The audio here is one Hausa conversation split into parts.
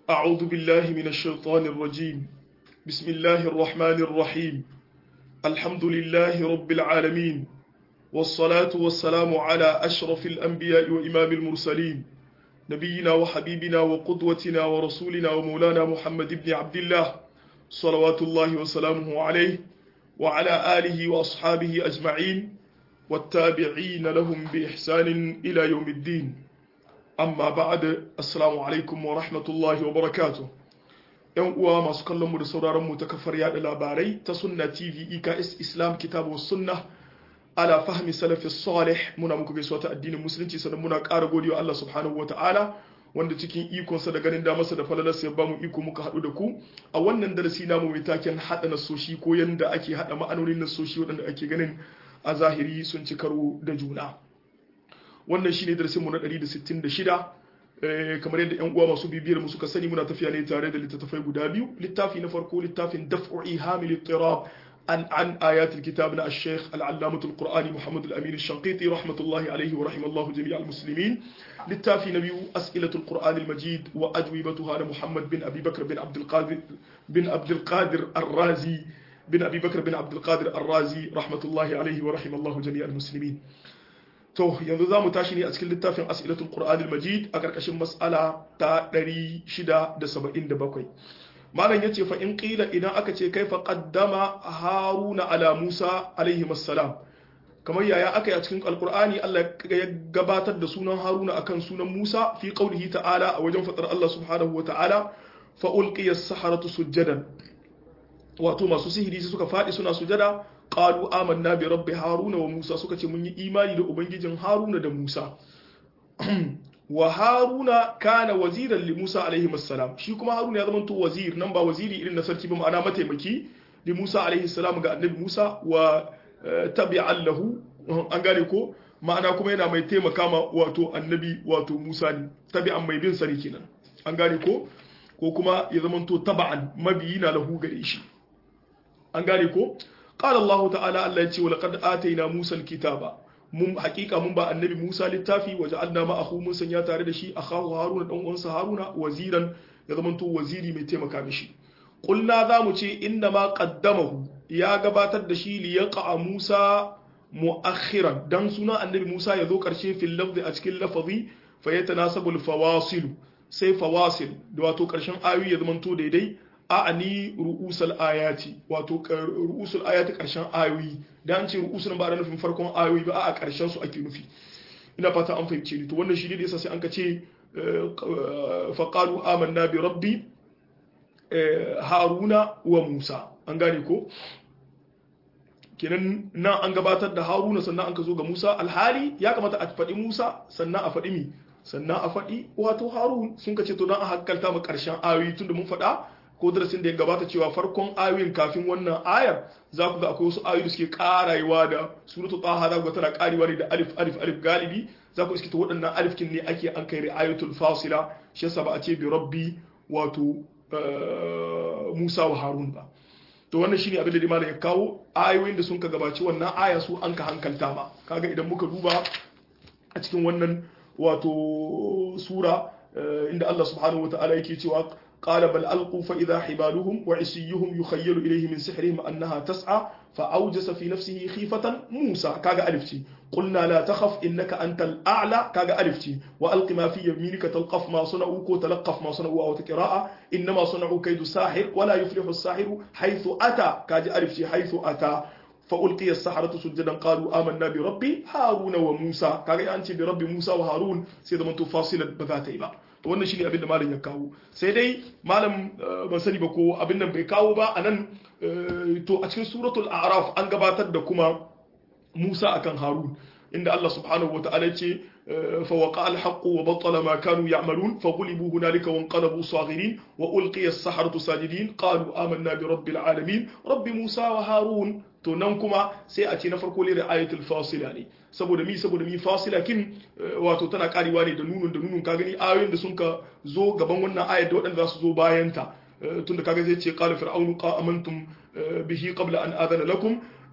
أعوذ بالله من الشيطان الرجيم بسم الله الرحمن الرحيم الحمد لله رب العالمين والصلاة والسلام على أشرف الأنبياء وإمام المرسلين نبينا وحبيبنا وقدوتنا ورسولنا ومولانا محمد بن عبد الله صلوات الله وسلامه عليه وعلى آله وأصحابه أجمعين والتابعين لهم بإحسان إلى يوم الدين amma ba'ad assalamu alaikum wa rahmatullahi wa barakatuh yan uwa masu kallon mu da sauraron mu ta kafar yada labarai ta sunna tv eks islam kitabu sunna ala fahmi salafi salih muna muku gaisuwa ta addinin musulunci sannan muna ƙara godiya Allah subhanahu ta'ala wanda cikin ikonsa da ganin damarsa da falalarsa ya bamu iko muka haɗu da ku a wannan darasi namu mai taken haɗa nasoshi ko yanda ake haɗa ma'anonin nasoshi waɗanda ake ganin a zahiri sun ci karo da juna wannan shine darasin mu na 166 kamar yadda yan uwa masu bibiyar mu suka sani muna tafiya ne tare da littattafai guda biyu littafi na farko littafin daf'u ihamil ittirab an an ayat alkitab na al-sheikh al-allamah al-qur'ani muhammad al-amin al-shanqiti rahmatullahi alayhi wa rahimallahu jami' al-muslimin littafi na biyu as'ilatul qur'an al-majid wa ajwibatuha na muhammad bin abi bakr bin abdul qadir bin abdul qadir ar-razi bin abi bakr bin abdul qadir ar-razi rahmatullahi alayhi wa rahimallahu jami' al-muslimin to yanzu za mu tashi ne a cikin littafin as'ilatul qur'an al-majid a karkashin mas'ala ta 677 malam yace fa in qila idan aka ce kaifa qaddama haruna ala musa alaihi assalam kamar yaya aka yi a cikin alqur'ani Allah ya gabatar da sunan haruna akan sunan musa fi qaulihi ta'ala a wajen fadar Allah subhanahu wa ta'ala fa ulqiya as-saharatu sujadan wato masu sihiri suka fadi suna sujada qalu amanna bi rabbi haruna wa musa suka ce mun yi imani da ubangijin haruna da musa wa haruna kana waziran li musa alaihi assalam shi kuma haruna ya zama to wazir nan ba waziri irin na sarki ba ma'ana mataimaki li musa alaihi salam ga annabi musa wa tabi'an lahu an gane ko ma'ana kuma yana mai taimaka ma wato annabi wato musa ne tabi'an mai bin sani kenan an gane ko ko kuma ya zama to taba'an mabiyi na lahu gare shi an gane ko قال الله تعالى الله يتي ولقد آتينا موسى الكتاب mun hakika mun ba annabi Musa littafi waja'alna ma'ahu mun sanya tare da shi akahu Haruna dan uwansa Haruna waziran ya zamanto waziri mai taimaka mishi qulna za mu ce inna ma qaddamahu ya gabatar da shi li yaqa Musa mu'akhiran dan suna annabi Musa ya zo karshe fil lafzi a cikin lafazi fa yatanasabu al fawasil sai fawasil da wato karshen ayoyi ya zamanto daidai a'ani ru'usul ayati wato ru'usul ayati karshen ayoyi dan ce ru'usul ba da nufin farkon ayoyi ba a karshen su ake nufi ina fata an fahimce ni to wannan shi ne da yasa sai an ka ce fa qalu amanna bi rabbi haruna wa musa an gane ko kenan nan an gabatar da haruna sannan an ka zo ga musa alhali ya kamata a faɗi musa sannan a faɗi mi sannan a faɗi wato harun sun ka ce to don a hankalta mu ƙarshen ayoyi tunda mun faɗa ko darasin da ya gabata cewa farkon ayoyin kafin wannan ayar za ku ga akwai wasu ayoyi da suke karayewa da suratul taha za ku ga tana karewa ne da alif alif alif galibi za ku iske ta waɗannan alifkin ne ake an kai ayatul fasila shi yasa ba a ce bi rabbi wato Musa wa Harun ba to wannan shine abin da malam ya kawo ayoyin da sun ka gabaci wannan aya su an ka hankalta ba kaga idan muka duba a cikin wannan wato sura inda Allah subhanahu wataala yake cewa قال بل ألقوا فإذا حبالهم وعصيهم يخيل إليه من سحرهم أنها تسعى فأوجس في نفسه خيفة موسى كاغا ألفتي قلنا لا تخف إنك أنت الأعلى كاغا ألفتي وألق ما في يمينك تلقف ما صنعوا كو تلقف ما صنعوا أو تقراء إنما صنعوا كيد ساحر ولا يفلح الساحر حيث أتى كاغا ألفتي حيث أتى فألقي السحرة سجدا قالوا آمنا بربي هارون وموسى كاغا أنت بربي موسى وهارون سيدا من تفاصيل بذاتي بقى to wannan shine abin da malam ya kawo sai dai malam ban sani ba ko abin nan bai kawo ba anan to a cikin suratul a'raf an gabatar da kuma Musa akan Harun inda Allah subhanahu wa ta'ala ce fa waqa al-haqq wa batala ma kanu ya'malun fa ghulibu hunalika wa anqalabu saghirin wa ulqiya as-saharatu sajidin qalu amanna bi rabbil alamin rabbi Musa wa Harun to nan kuma sai a ce na farko ne da ayatul fasila ne saboda mi saboda mi fasila kin wato tana karewa ne da nunun da nunun ka gani ayoyin da sun ka zo gaban wannan ayat da waɗanda za su zo bayan ta tunda kaga zai ce qala fir'aunu qa amantum bihi qabla an adana lakum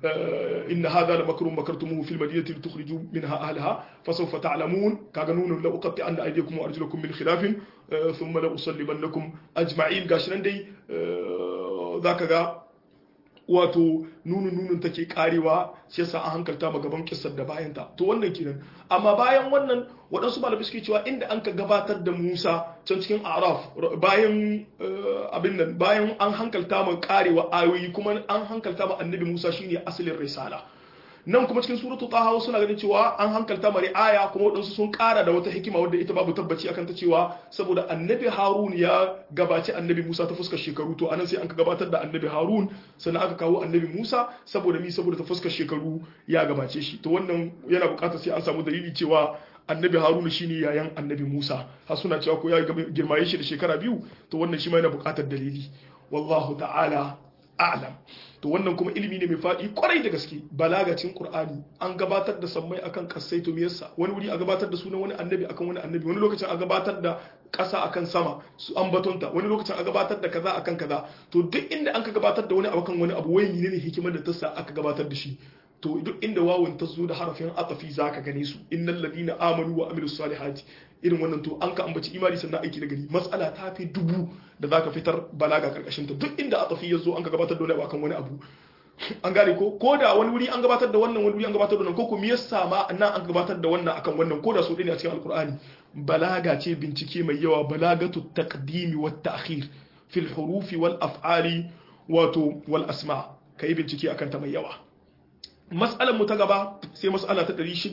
inna hadha la makrun makartumuhu fil madinati litukhrijuu minha ahlaha fasawfa ta'lamun kaga nunun la uqatti anna aydiyakum wa arjulakum min khilafin thumma la usallibannakum ajma'in gashi nan dai zaka ga wato nunun nunun take karewa shi yasa an hankalta ma gaban kissar da bayan ta to wannan kenan amma bayan wannan waɗansu malamai suke cewa inda an ka gabatar da Musa can cikin Araf bayan abin nan bayan an hankalta ma karewa ayoyi kuma an hankalta ma annabi Musa shine asalin risala nan kuma cikin suratu taha suna ganin cewa an hankalta mari aya kuma waɗansu sun ƙara da wata hikima wadda ita babu tabbaci akan ta cewa saboda annabi harun ya gabaci annabi musa ta fuskar shekaru to anan sai an ka gabatar da annabi harun sannan aka kawo annabi musa saboda mi saboda ta fuskar shekaru ya gabace shi to wannan yana buƙatar sai an samu dalili cewa annabi haruna shine yayan annabi musa har suna cewa ko ya girmaye shi da shekara biyu to wannan shi ma yana buƙatar dalili wallahu ta'ala a'lam to wannan kuma ilimi ne mai faɗi kwarai da gaske balagacin qur'ani an gabatar da sammai akan kasai to miyarsa wani wuri a gabatar da sunan wani annabi akan wani annabi wani lokacin a gabatar da ƙasa akan sama su an batonta wani lokacin a gabatar da kaza akan kaza to duk inda an ka gabatar da wani abu kan wani abu wai ne hikimar da ta sa aka gabatar da shi to duk inda wawun ta zo da harafin atafi zaka gane su innal ladina amanu wa amilus salihati irin wannan to an ka ambaci imani sannan aiki da gari matsala ta fi dubu da zaka fitar balaga karkashin ta duk inda atafi ya zo an ka gabatar da wani abu akan wani abu an gane ko ko da wani wuri an gabatar da wannan wani wuri an gabatar da wannan ko kuma yasa ma nan an gabatar da wannan akan wannan ko da su ɗaya a cikin alkur'ani balaga ce bincike mai yawa balagatu taqdimi wat ta'khir fil hurufi wal af'ali wato wal asma kai bincike akan ta mai yawa mas'alar mu ta gaba sai mas'ala ta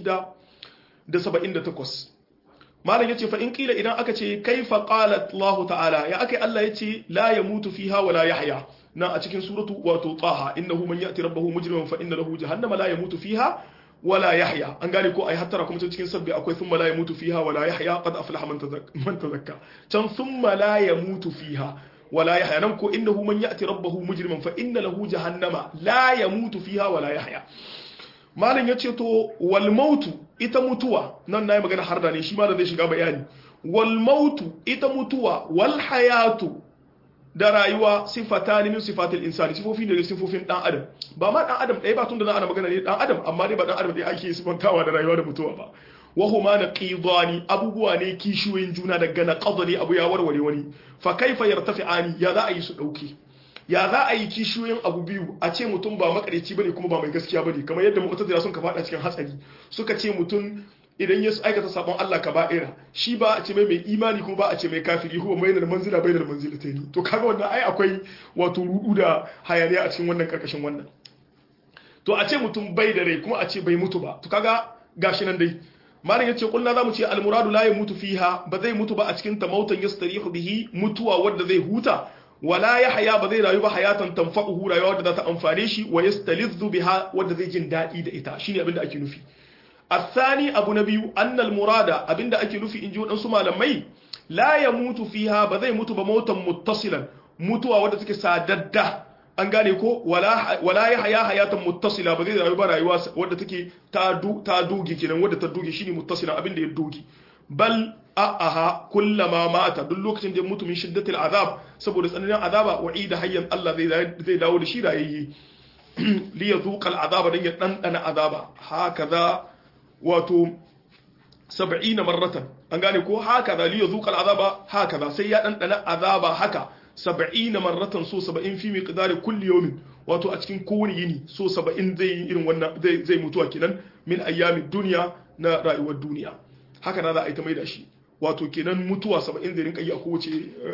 678 malam yace fa in kila idan aka ce kaifa qala Allah ta'ala ya akai Allah yace la yamutu fiha wa la yahya na a cikin suratu wato taha innahu man ya'ti rabbahu mujriman fa inna lahu jahannama la yamutu fiha wa la yahya an gane ko ai hattara kuma cikin sabbi akwai thumma la yamutu fiha wa la yahya qad aflaha man tazakka can thumma la yamutu fiha wa la yahya nan ko innahu man ya'ti rabbahu mujriman fa inna lahu jahannama la yamutu fiha wa la yahya malam ya ce to wal mautu ita mutuwa nan na yi magana har da ne shi ma da zai shiga bayani wal mautu ita mutuwa wal hayatu da rayuwa sifata ne min sifatil insani sifofi ne da sifofin dan adam ba ma dan adam ɗaya ba tun da na ana magana ne dan adam amma dai ba dan adam ɗaya ake sifantawa da rayuwa da mutuwa ba wa huma naqidani abubuwa ne kishiyoyin juna daga na qadari abu ya warware wani fa kaifa yartafi'ani ya za a yi su dauke ya za a yi kishiyoyin abu biyu a ce mutum ba makareci bane kuma ba mai gaskiya bane kamar yadda mu'tazila sun ka fada cikin hatsari suka ce mutum idan ya aikata sabon Allah ka ba'ira shi ba a ce mai mai imani kuma ba a ce mai kafiri kuma mai da manzila bai da manzila ta ni to kaga wannan ai akwai wato rudu da hayaniya a cikin wannan karkashin wannan to a ce mutum bai da rai kuma a ce bai mutu ba to kaga gashi nan dai malam yace kullu zamu ce almuradu la yamutu fiha ba zai mutu ba a cikin ta mautan yastarihu bihi mutuwa wanda zai huta wala ya haya ba zai rayu ba hayatan tanfa'uhu rayuwa wadda za ta amfane shi wa yastalizzu biha wadda zai jin daɗi da ita shine abin da ake nufi athani abu na biyu annal murada abin da ake nufi in ji waɗansu malamai la ya mutu fiha ba zai mutu ba mautan muttasilan mutuwa wadda take sadadda an gane ko wala ya haya hayatan muttasila ba zai rayu ba rayuwa wadda take ta doge kenan wadda ta doge shine muttasilan abin da ya doge bal a'aha kullama mata duk lokacin da ya mutu min shiddatil azab saboda tsananin azaba wa'ida hayyan Allah zai dawo da shi rayayye li yazuqa al'azaba dan ya dandana azaba hakaza wato 70 marratan an gane ko hakaza li yazuqa al'azaba hakaza sai ya dandana azaba haka 70 marratan so 70 fi miqdari kulli yawmin wato a cikin kowane yini so 70 zai yi irin wannan zai zai mutuwa kenan min ayyamid dunya na rayuwar duniya haka na za a yi ta mai da shi wato kenan mutuwa saba'in zai rinka yi a kowace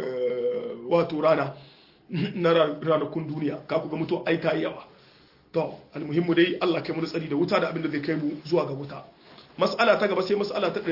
wato rana na ranakun duniya ka ku ga mutuwa ai ta yi yawa to almuhimmu dai Allah kai mu tsari da wuta da abin da zai kai mu zuwa ga wuta mas'ala ta gaba sai mas'ala ta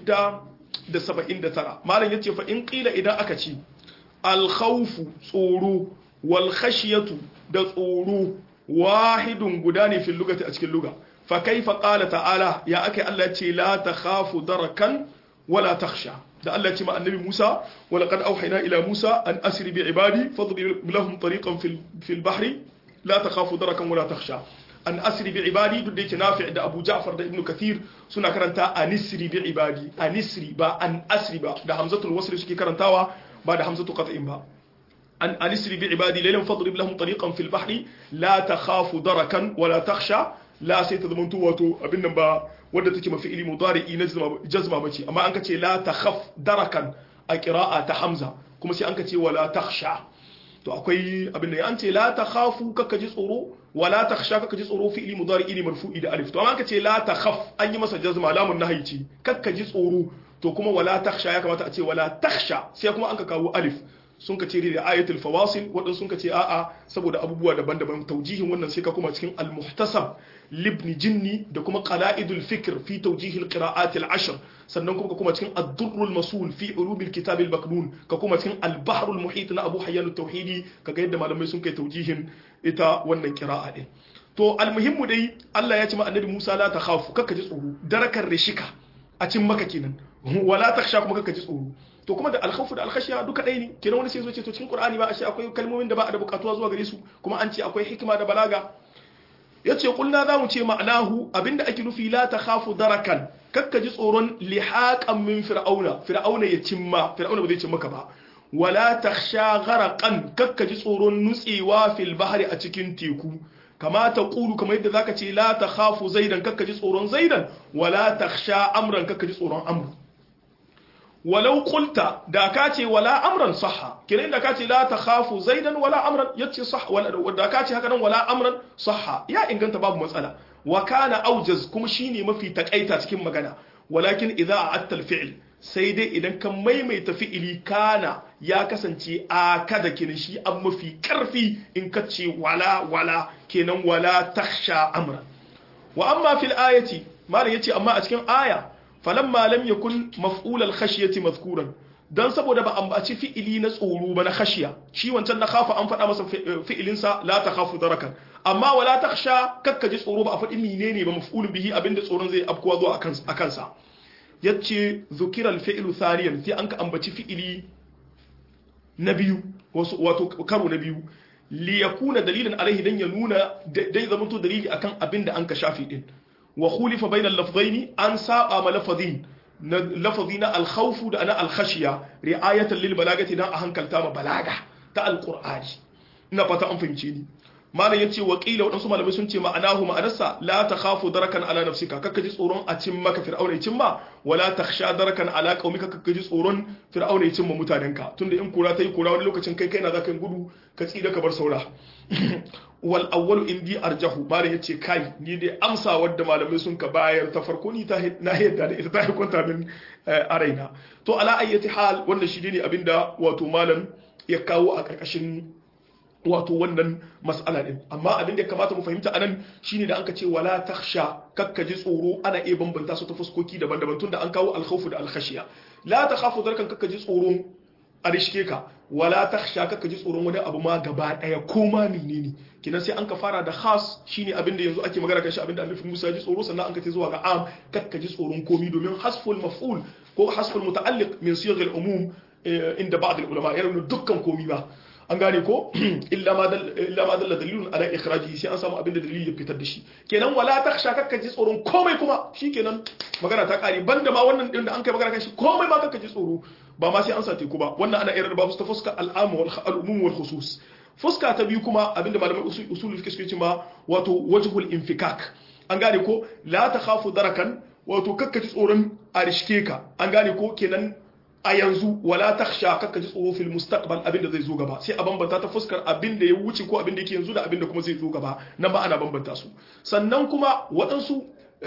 679 malam yace fa in qila idan aka ce al khawfu tsoro wal khashyatu da tsoro wahidun guda ne fil lugati a cikin luga fa kaifa qala ta'ala ya akai Allah ce la takhafu darakan wala takhsha da Allah ce ma annabi Musa wa laqad awhayna ila Musa an asri bi ibadi fadrib lahum tariqan fil fil bahri la takhafu darakan wala takhsha an asri bi ibadi duk da yake nafi da Abu Ja'far da Ibn Kathir suna karanta anisri bi ibadi anisri ba an asri ba da hamzatul wasl suke karantawa ba da hamzatul qat'in ba an anisri bi ibadi laylan fadrib lahum tariqan fil bahri la takhafu darakan wala takhsha la sai ta zamanto wato abin nan ba wanda take mafi ili mudari'i na jazma bace amma an kace la takhaf darakan a qira'a ta hamza kuma sai an kace wala takhsha to akwai abin da an ce la takhafu kaka ji tsoro wala takhsha kaka ji tsoro fi'li mudari'i ne marfu'i da alif to amma an kace la takhaf an yi masa jazma lamun nahyi ce kaka ji tsoro to kuma wala takhsha ya kamata a ce wala takhsha sai kuma an ka kawo alif sun ka ce da ayatul fawasil waɗansu sun ka ce a'a saboda abubuwa daban-daban taujihin wannan sai ka kuma cikin al-muhtasab libni jinni da kuma qala'idul fikr fi tawjih al-qira'at al-ashr sannan kuma ka kuma cikin ad-durr al-masul fi ulum al-kitab al-maknun ka kuma cikin al-bahr al-muhit na Abu Hayyan at-Tauhidi kaga yadda malamai sun kai taujihin ita wannan qira'a din to al-muhimmu dai Allah ya ce ma annabi Musa la takhafu kakka ji tsoro darakar rishika a cin maka kenan wala takhsha kuma kakka ji tsoro to kuma da alkhawfu da alkhashiya duka ɗaya ne kenan wani sai zo ce to cikin qur'ani ba ashe akwai kalmomin da ba a da bukatuwa zuwa gare su kuma an ce akwai hikima da balaga yace kulna za mu ce ma'anahu abinda ake nufi la takhafu darakan kakka ji tsoron lihaqan min fir'auna fir'auna ya cimma fir'auna ba zai cimma ka ba wala takhsha gharaqan kakka ji tsoron nutsewa fil bahri a cikin teku kama ta kulu kamar yadda zaka ce la takhafu zaidan kakka ji tsoron zaidan wala takhsha amran kakka ji tsoron amru walau qulta da ka ce wala amran sahha kiran da ka ce la takhafu zaidan wala amran yace sah wala da ka ce haka nan wala amran sahha ya inganta babu matsala wa kana aujaz kuma shine mafi takaita cikin magana walakin idza a'atta al-fi'l sai dai idan ka maimaita fi'ili kana ya kasance a kada kiran shi an mafi karfi in ka ce wala wala kenan wala takhsha amran wa amma fil ayati malam yace amma a cikin aya falamma lam yakun maf'ul al-khashyati madhkuran dan saboda ba ambaci fi'ili na tsoro ba na khashiya shi wancan na khafa an faɗa masa fi'ilin sa la takhafu darakan amma wala takhsha kakka ji tsoro ba a faɗi menene ba maf'ul bihi abinda tsoron zai afkuwa zuwa akan akan sa yace zukira al-fi'lu thaniyan sai an ka ambaci fi'ili na biyu wato karo na biyu li yakuna dalilan alaihi dan ya nuna dai zamanto dalili akan abinda an ka shafi din wa khulifa bayna al-lafzaini an saba ma lafazin na lafazi na al-khawf da na al-khashiya ri'ayatan lil balagati dan a hankalta ma balaga ta al-qur'ani ina fata an fahimce ni malam yace wa qila wadansu malamai sun ce ma'anahu ma'anarsa la takhafu darakan ala nafsika kakka ji tsoron a cin maka fir'auna cin ma wala takhsha darakan ala qaumika kakka ji tsoron fir'auna cin ma mutanenka tunda in kura tayi kura wani lokacin kai kaina zaka gudu ka tsira ka bar saura wal awwalu indi arjahu malam yace kai ni dai amsa wadda malamai sun ka bayar ta farko ni ta na yadda da ita ta hukunta min a raina to ala ayyati hal wannan shi ne abinda wato malam ya kawo a karkashin wato wannan mas'ala din amma abin da ya kamata mu fahimta anan shine da anka ce wala takhsha kakka ji tsoro ana iya bambanta su ta fuskoki daban-daban tunda an kawo al-khawfu da al-khashiya la takhafu darkan kakka ji tsoro a rishke ka wala takhsha kakka ji tsoron wani abu ma gaba daya ko ma menene kinan sai an ka fara da khas shine abin da yanzu ake magana kan shi abin da Annabi Musa ji tsoro sannan an ka ce zuwa ga am kakka ji tsoron komi domin hasful maf'ul ko hasful muta'alliq min siyagh al-umum inda ba'd al-ulama yana dukkan komi ba an gane ko illa ma dalla dalilun ala ikhraji sai an samu abin da dalili ya fitar da shi kenan wala takhsha kakka ji tsoron komai kuma shikenan magana ta kare banda ma wannan din da an kai magana kan shi komai ma kakka ji tsoro ba ma sai an sa teku ba wannan ana irin babu ta fuska al'am wal al'umum wal khusus fuska ta biyu kuma abinda malamai usul fiqh suke cewa wato wajhul infikak an gane ko la takhafu darakan wato kakka ji tsoron a rishke ka an gane ko kenan a yanzu wala takhsha kakka ji tsoro fil mustaqbal abinda zai zo gaba sai a bambanta ta fuskar abinda ya wuce ko abinda yake yanzu da abinda kuma zai zo gaba nan ba ana bambanta su sannan kuma waɗansu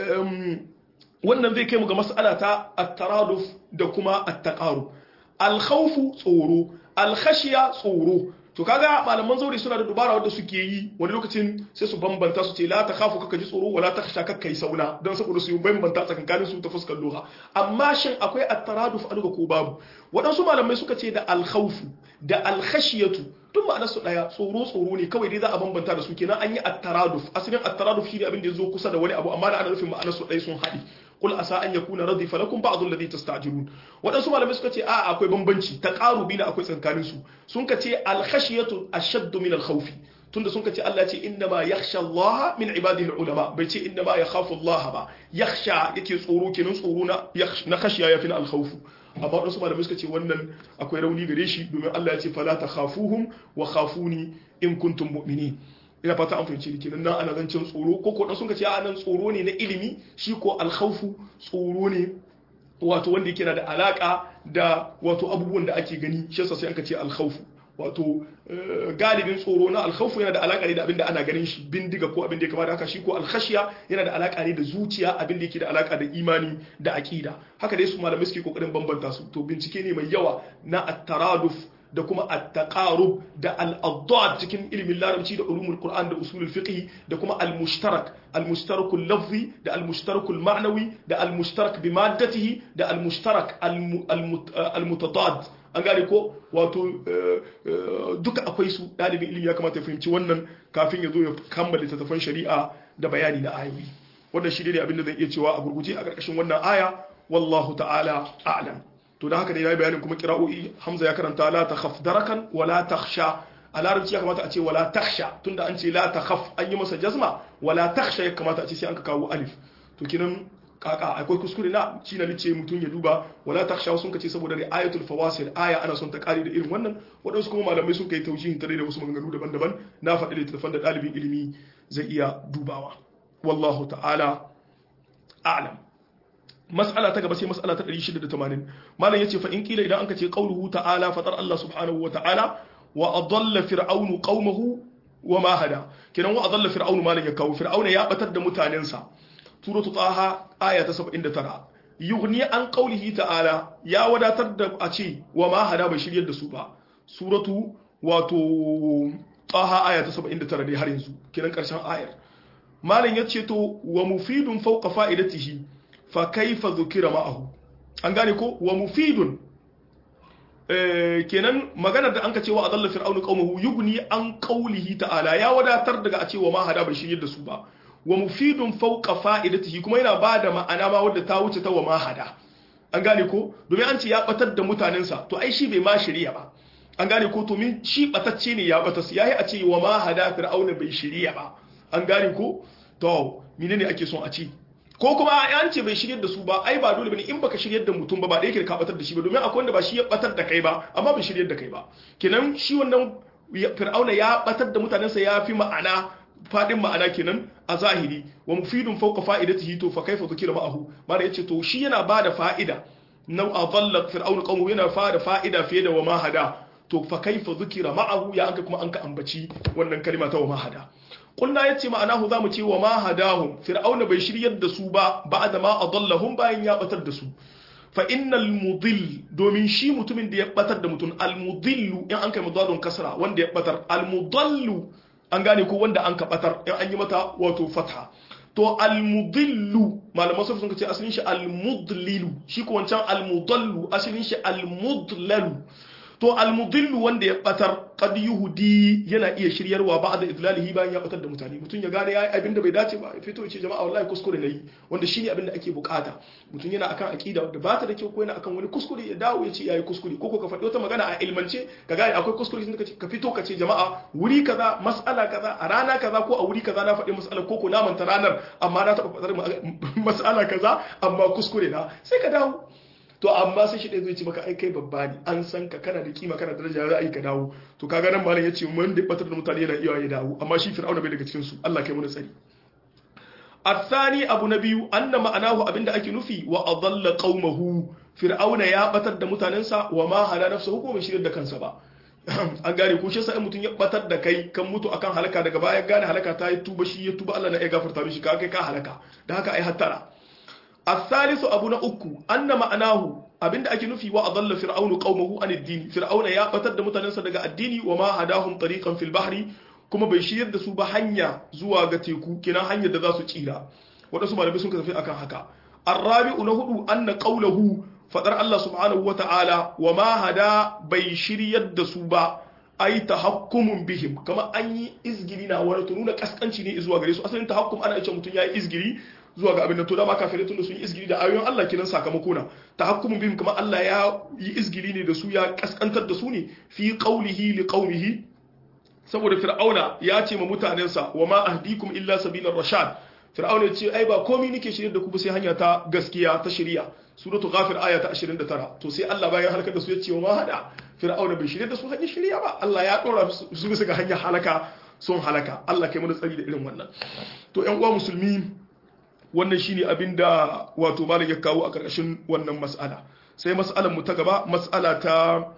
wannan zai kai mu ga mas'ala ta at-taraduf da kuma at-taqarub al-khawfu tsoro al-khashiya tsoro to kaga malaman zauri suna da dubara wanda suke yi wani lokacin sai su bambanta su ce la ta khafu kaka ji tsoro wala ta khasha kaka yi sauna don saboda su yi bambanta tsakankanin su ta fuskar lugha amma shin akwai at-taraduf a lugha ko babu waɗansu malamai suka ce da al-khawfu da al-khashiyatu duk ma'anar su daya tsoro tsoro ne kawai dai za a bambanta da su kenan an yi at-taraduf asalin at-taraduf shine abin da yazo kusa da wani abu amma da ana nufin ma'anar su daya sun haɗi qul asa an yakuna radifa lakum ba'd alladhi tasta'jilun wadansu malamai suka ce a akwai bambanci taqarubi na akwai tsakanin su sun ka ce al-khashiyatu ashadd min al-khawfi tunda sun ka ce Allah ce inna ma yakhsha Allah min ibadihi al-ulama bai ce inna ma yakhafu Allah ba yakhsha yake tsoro kenan tsoro na na khashiya yafi na al-khawf amma wasu malamai suka ce wannan akwai rauni gare shi domin Allah ya ce fala takhafuhum wa khafuni in kuntum mu'minin ina fata an fahimci ni kenan nan ana zancen tsoro ko ko sun ka ce a nan tsoro ne na ilimi shi ko alkhawfu tsoro ne wato wanda yake da alaka da wato abubuwan da ake gani shi yasa sai an ka ce alkhawfu wato galibin tsoro na alkhawfu yana da alaka ne da abin da ana ganin shi bindiga ko abin da ya kamata haka shi ko alkhashiya yana da alaka ne da zuciya abin da yake da alaka da imani da aqida haka dai su malamai suke kokarin bambanta su to bincike ne mai yawa na at-taraduf da kuma at-taqarub da al-addad cikin ilimin larabci da ulumul qur'an da usulul fiqh da kuma al-mushtarak al-mushtarakul lafzi da al-mushtarakul ma'nawi da al-mushtarak bi maddatihi da al-mushtarak al-mutadad an gane ko wato duka akwai su dalibin ilimi ya kamata ya fahimci wannan kafin ya zo ya kammala littattafan shari'a da bayani na ayoyi wannan shi ne abin da zan iya cewa a gurguje a ƙarƙashin wannan aya wallahu ta'ala a'lam to da haka ne yayi bayanin kuma qira'o'i hamza ya karanta la takhaf darakan wa la takhsha a larabci ya kamata a ce wala takhsha tunda an ce la takhaf an yi masa jazma wala takhsha ya kamata a ce sai an ka kawo alif to kinan kaka akwai kuskure na shi na lice mutum ya duba wala takhsha sun kace saboda da ayatul fawasil aya ana son ta kare da irin wannan wadansu kuma malamai sun kai taujihin tare da wasu maganganu daban-daban na faɗi littattafan da ɗalibin ilimi zai iya dubawa wallahu ta'ala a'lam mas'ala ta gaba sai mas'ala ta 680 malam yace fa in kila idan anka ce qauluhu ta'ala fatar Allah subhanahu wa ta'ala wa adalla fir'aunu qaumahu wa ma hada kenan wa adalla fir'aunu malam ya kawo fir'auna ya batar da mutanensa suratu taha aya ta 79 yughni an qaulihi ta'ala ya wadatar da a ce wa ma hada bai shiryar da su ba suratu wato taha aya ta 79 dai har yanzu kenan karshen ayar malam yace to wa mufidun fawqa fa'idatihi fa kaifa dhukira ma'ahu an gane ko wa mufidun kenan maganar da an ka cewa adalla fir'aunu qaumahu yughni an qaulihi ta'ala ya wadatar daga a cewa ma hada bai shiryar da su ba wa mufidun fawqa fa'idatihi kuma yana bada ma'ana ma wadda ta wuce ta wa ma hada an gane ko domin an ce ya batar da mutanensa to ai shi bai ma shirya ba an gane ko to min shi batacce ne ya batas yayi a ce wa ma hada fir'auna bai shirya ba an gane ko to menene ake son a ce ko kuma an ce bai shiryar da su ba ai ba dole bane in baka shiryar da mutum ba ba da yake ka batar da shi ba domin akwai wanda ba shi ya batar da kai ba amma bai shiryar da kai ba kenan shi wannan fir'auna ya batar da mutanensa ya fi ma'ana fadin ma'ana kenan a zahiri wa mufidun fawqa fa'idatihi to fa kaifa dhukira ma'ahu mara yace to shi yana bada fa'ida nau adalla fir'auna qawmu yana fada fa'ida fiye da wa ma hada to fa kaifa dhukira ma'ahu ya anka kuma anka ambaci wannan kalma ta wa ma hada kulna yace ma'anahu zamu ce wa ma hadahum fir'auna bai shiryar da su ba ba'da ma adallahum bayan ya batar da su fa innal mudil domin shi mutumin da ya batar da mutum al mudillu in an kai mudadun kasra wanda ya batar al mudallu an gane ko wanda an ka batar in an yi mata wato fatha to al mudillu malaman sun sun ce asalin shi al mudlilu shi ko wancan al mudallu asalin shi al mudlalu to almudillu wanda ya batar qad yuhdi yana iya shiryarwa ba'da idlalihi bayan ya batar da mutane mutun ya gane yayi abinda bai dace ba fito ya ce jama'a wallahi kuskure nayi wanda shine abinda ake bukata mutun yana akan aqida da ba ta da kyau ko yana akan wani kuskure ya dawo ya ce yayi kuskure ko ko ka faɗi wata magana a ilmance ka gane akwai kuskure sun ka fito ka ce jama'a wuri kaza mas'ala kaza a rana kaza ko a wuri kaza na faɗi mas'ala ko ko na manta ranar amma na taɓa faɗar mas'ala kaza amma kuskure na sai ka dawo to amma sai shi ɗaya zai ce maka ai kai babba ne an san ka kana da kima kana da daraja za a yi ka dawo to kaga nan malam yace mun da batar da mutane yana iya ya dawo amma shi fir'auna bai daga cikin su Allah kai mu tsari athani abu na biyu anna ma'anahu abinda ake nufi wa adalla qaumahu fir'auna ya batar da mutanensa wa ma hada nafsuhu ko bai shirya da kansa ba an gane ko shi sai mutum ya batar da kai kan mutu akan halaka daga baya gane halaka ta yi tuba shi ya tuba Allah na ya gafarta mishi ka kai ka halaka da haka ai hattara الثالث أبو نأكو أن معناه abinda ake nufi wa adalla fir'aunu qaumahu an ad-din fir'auna ya batar da mutanensa daga addini wa ma hadahum tariqan fil bahri kuma bai shiryar da su ba hanya zuwa ga teku kina hanyar da za su tsira wadansu malamai sun tafi akan haka arabi'u na hudu anna qawluhu fadar Allah subhanahu wa ta'ala wa ma hada bai shiryar da su ba ai tahakkumun bihim kama an yi izgiri na wani nuna kaskanci ne zuwa gare su asalin tahakkum ana ce mutum ya yi izgiri zuwa ga abin da to dama kafirai tun da sun yi izgiri da ayoyin Allah kinan sakamako na tahakkumun bihim kama Allah ya yi izgiri ne da su ya kaskantar da su ne fi qawlihi li qaumihi saboda fir'auna ya ce ma mutanensa wa ma ahdikum illa sabilar rashad fir'auna ya ce ai ba komai nake shirye da ku ba sai hanya ta gaskiya ta shari'a suratul ghafir aya ta 29 to sai Allah bayan halakar da su ya ce wa hada fir'auna bai shirye da su hanyar shirya ba Allah ya dora su bisa ga hanyar halaka sun halaka Allah kai mana tsari da irin wannan to ƴan uwa musulmi wannan shine abin da wato malam ya kawo a karkashin wannan mas'ala sai mas'alar mu ta gaba mas'ala ta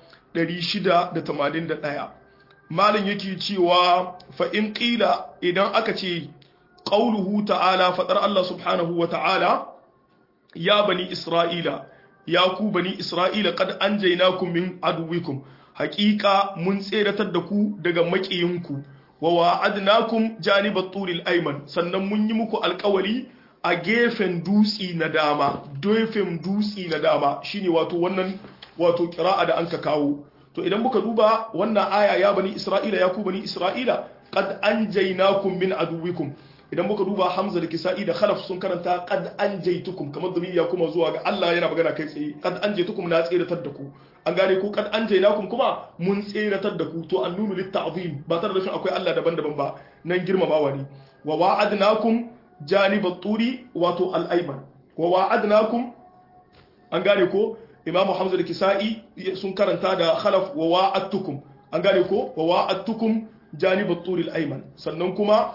681 malam yake cewa fa in qila idan aka ce qauluhu ta'ala fadar Allah subhanahu wa ta'ala ya bani isra'ila ya ku bani isra'ila qad anjaynakum min aduwikum haqiqa mun tseratar da ku daga makiyinku wa wa'adnakum janibat turil ayman sannan mun yi muku alƙawari a gefen dutsi na dama gefen dutsi na dama shine wato wannan wato qira'a da anka kawo to idan muka duba wannan aya ya bani isra'ila ya ku bani isra'ila qad anjaynakum min aduwikum idan muka duba hamza da kisa'i da khalaf sun karanta qad anjaytukum kamar da ya kuma zuwa ga Allah yana magana kai tsaye qad anjaytukum na tseratar da ku an gane ku qad anjaynakum kuma mun tseratar da ku to annunu litta'zim ba tare da shi akwai Allah daban-daban ba nan girmamawa ne wa wa'adnakum janibat turi wato al-ayman wa wa'adnakum an gane ko imamu hamza da kisa'i sun karanta da khalaf wa wa'adtukum an gane ko wa wa'adtukum janibat turi al-ayman sannan kuma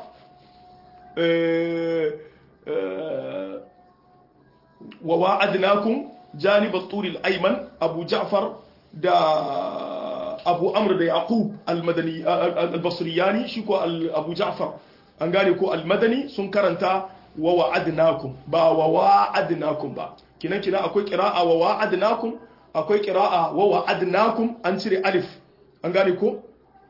wa wa'adnakum janib at-tur al-ayman abu ja'far da abu amr da yaqub al-madani al-basriyani shi ko abu ja'far an gane ko al-madani sun karanta wa wa'adnakum ba wa wa'adnakum ba kinan kina akwai qira'a wa wa'adnakum akwai qira'a wa wa'adnakum an cire alif an gane ko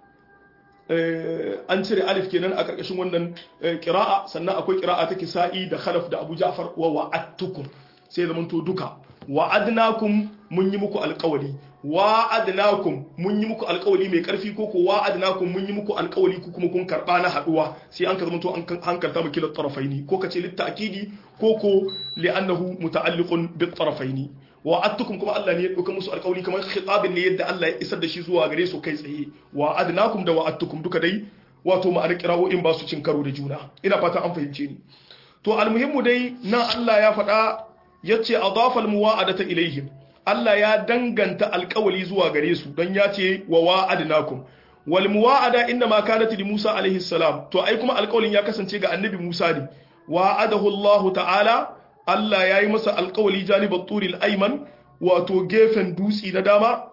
an cire alif kenan a karkashin wannan kira'a sannan akwai kira'a ta kisa'i da khalaf da abu ja'far wa wa'adtukum sai zaman to duka wa'adnakum mun yi muku alƙawari wa'adnakum mun yi muku alƙawari mai ƙarfi ko ko wa'adnakum mun yi muku alƙawari ku kuma kun karba na haduwa sai an ka zama to an hankalta mu kila tarafaini ko kace litta'kidi ko ko li'annahu muta'alliqun bit tarafaini wa'adtukum kuma Allah ne ya dauka musu alƙawari kamar khitabin ne yadda Allah ya isar da shi zuwa gare su kai tsaye wa'adnakum da wa'adtukum duka dai wato ma'anar kira'o'in ba su cin karo da juna ina fata an fahimce ni to almuhimmu dai nan Allah ya faɗa yace adafa almuwa'adata ilaihim Allah ya danganta alƙawali zuwa gare su don ya ce wa wa'adnakum wal muwa'ada inna ma kanat li Musa alaihi salam to ai kuma alƙawalin ya kasance ga annabi Musa ne wa'adahu Allah ta'ala Allah ya yi masa alkawali janibar turil aiman wato gefen dutsi na dama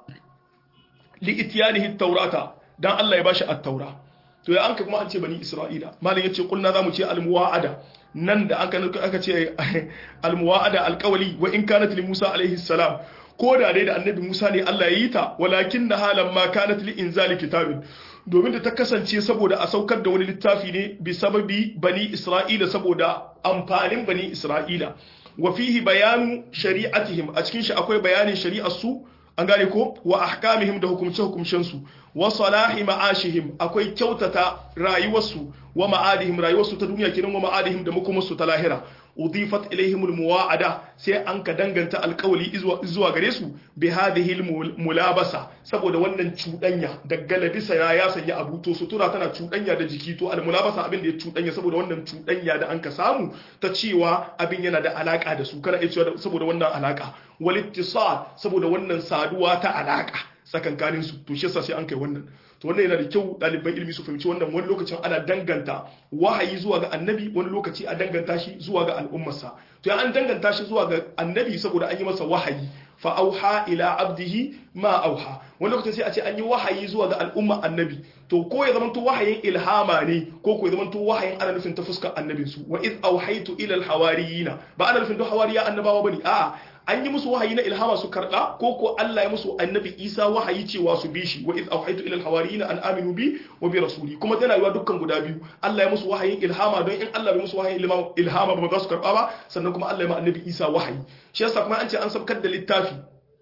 li itiyanihi taurata dan Allah ya bashi at-taura to ya anka kuma an ce bani Isra'ila malin yace kulna zamu ce al-muwa'ada nan da aka aka ce al-muwa'ada alkawali wa in kanat li Musa alaihi salam ko da dai da annabi Musa ne Allah ya yi ta walakin na halan ma kanat li inzali kitabin domin da ta kasance saboda a saukar da wani littafi ne bi sababi bani Isra'ila saboda amfanin bani Isra'ila wa fihi bayanu shari'atihim a cikin shi akwai bayanin shari'ar su an gane ko wa ahkamihim da hukumce hukumcen su wa salahi ma'ashihim akwai kyautata rayuwarsu wa ma'adihim rayuwarsu ta duniya kenan wa ma'adihim da makomarsu ta lahira udifat ilaihim almuwa'ada sai an ka danganta alkawali zuwa gare su bi hadhihi mulabasa saboda wannan cudanya da galabisa ya ya sanya abu to sutura tana cudanya da jiki to almulabasa abin da ya cudanya saboda wannan cudanya da an ka samu ta cewa abin yana da alaka da su kana iya cewa saboda wannan alaka wal ittisal saboda wannan saduwa ta alaka tsakankanin su to shi yasa sai an kai wannan to wannan yana da kyau ɗaliban ilimi su fahimci wannan wani lokacin ana danganta wahayi zuwa ga annabi wani lokaci a danganta shi zuwa ga al'ummarsa to ya an danganta shi zuwa ga annabi saboda an yi masa wahayi fa auha ila abdihi ma auha wani lokacin sai a ce an yi wahayi zuwa ga al'umma annabi to ko ya zamanto wahayin ilhama ne ko ko ya zamanto wahayin ana nufin ta fuskar annabin su wa id auhaitu ila alhawariyina ba ana nufin duk hawariya annabawa bane a'a an yi musu wahayi na ilhama su karɓa ko ko Allah ya musu annabi Isa wahayi cewa su bi shi wa iz awhaytu ila alhawariyina an aminu bi wa bi rasuli kuma tana yiwa dukkan guda biyu Allah ya musu wahayin ilhama don in Allah bai musu wahayin ilhama ba za su karɓa ba sannan kuma Allah ya ma annabi Isa wahayi shi yasa kuma an ce an sabkar da littafi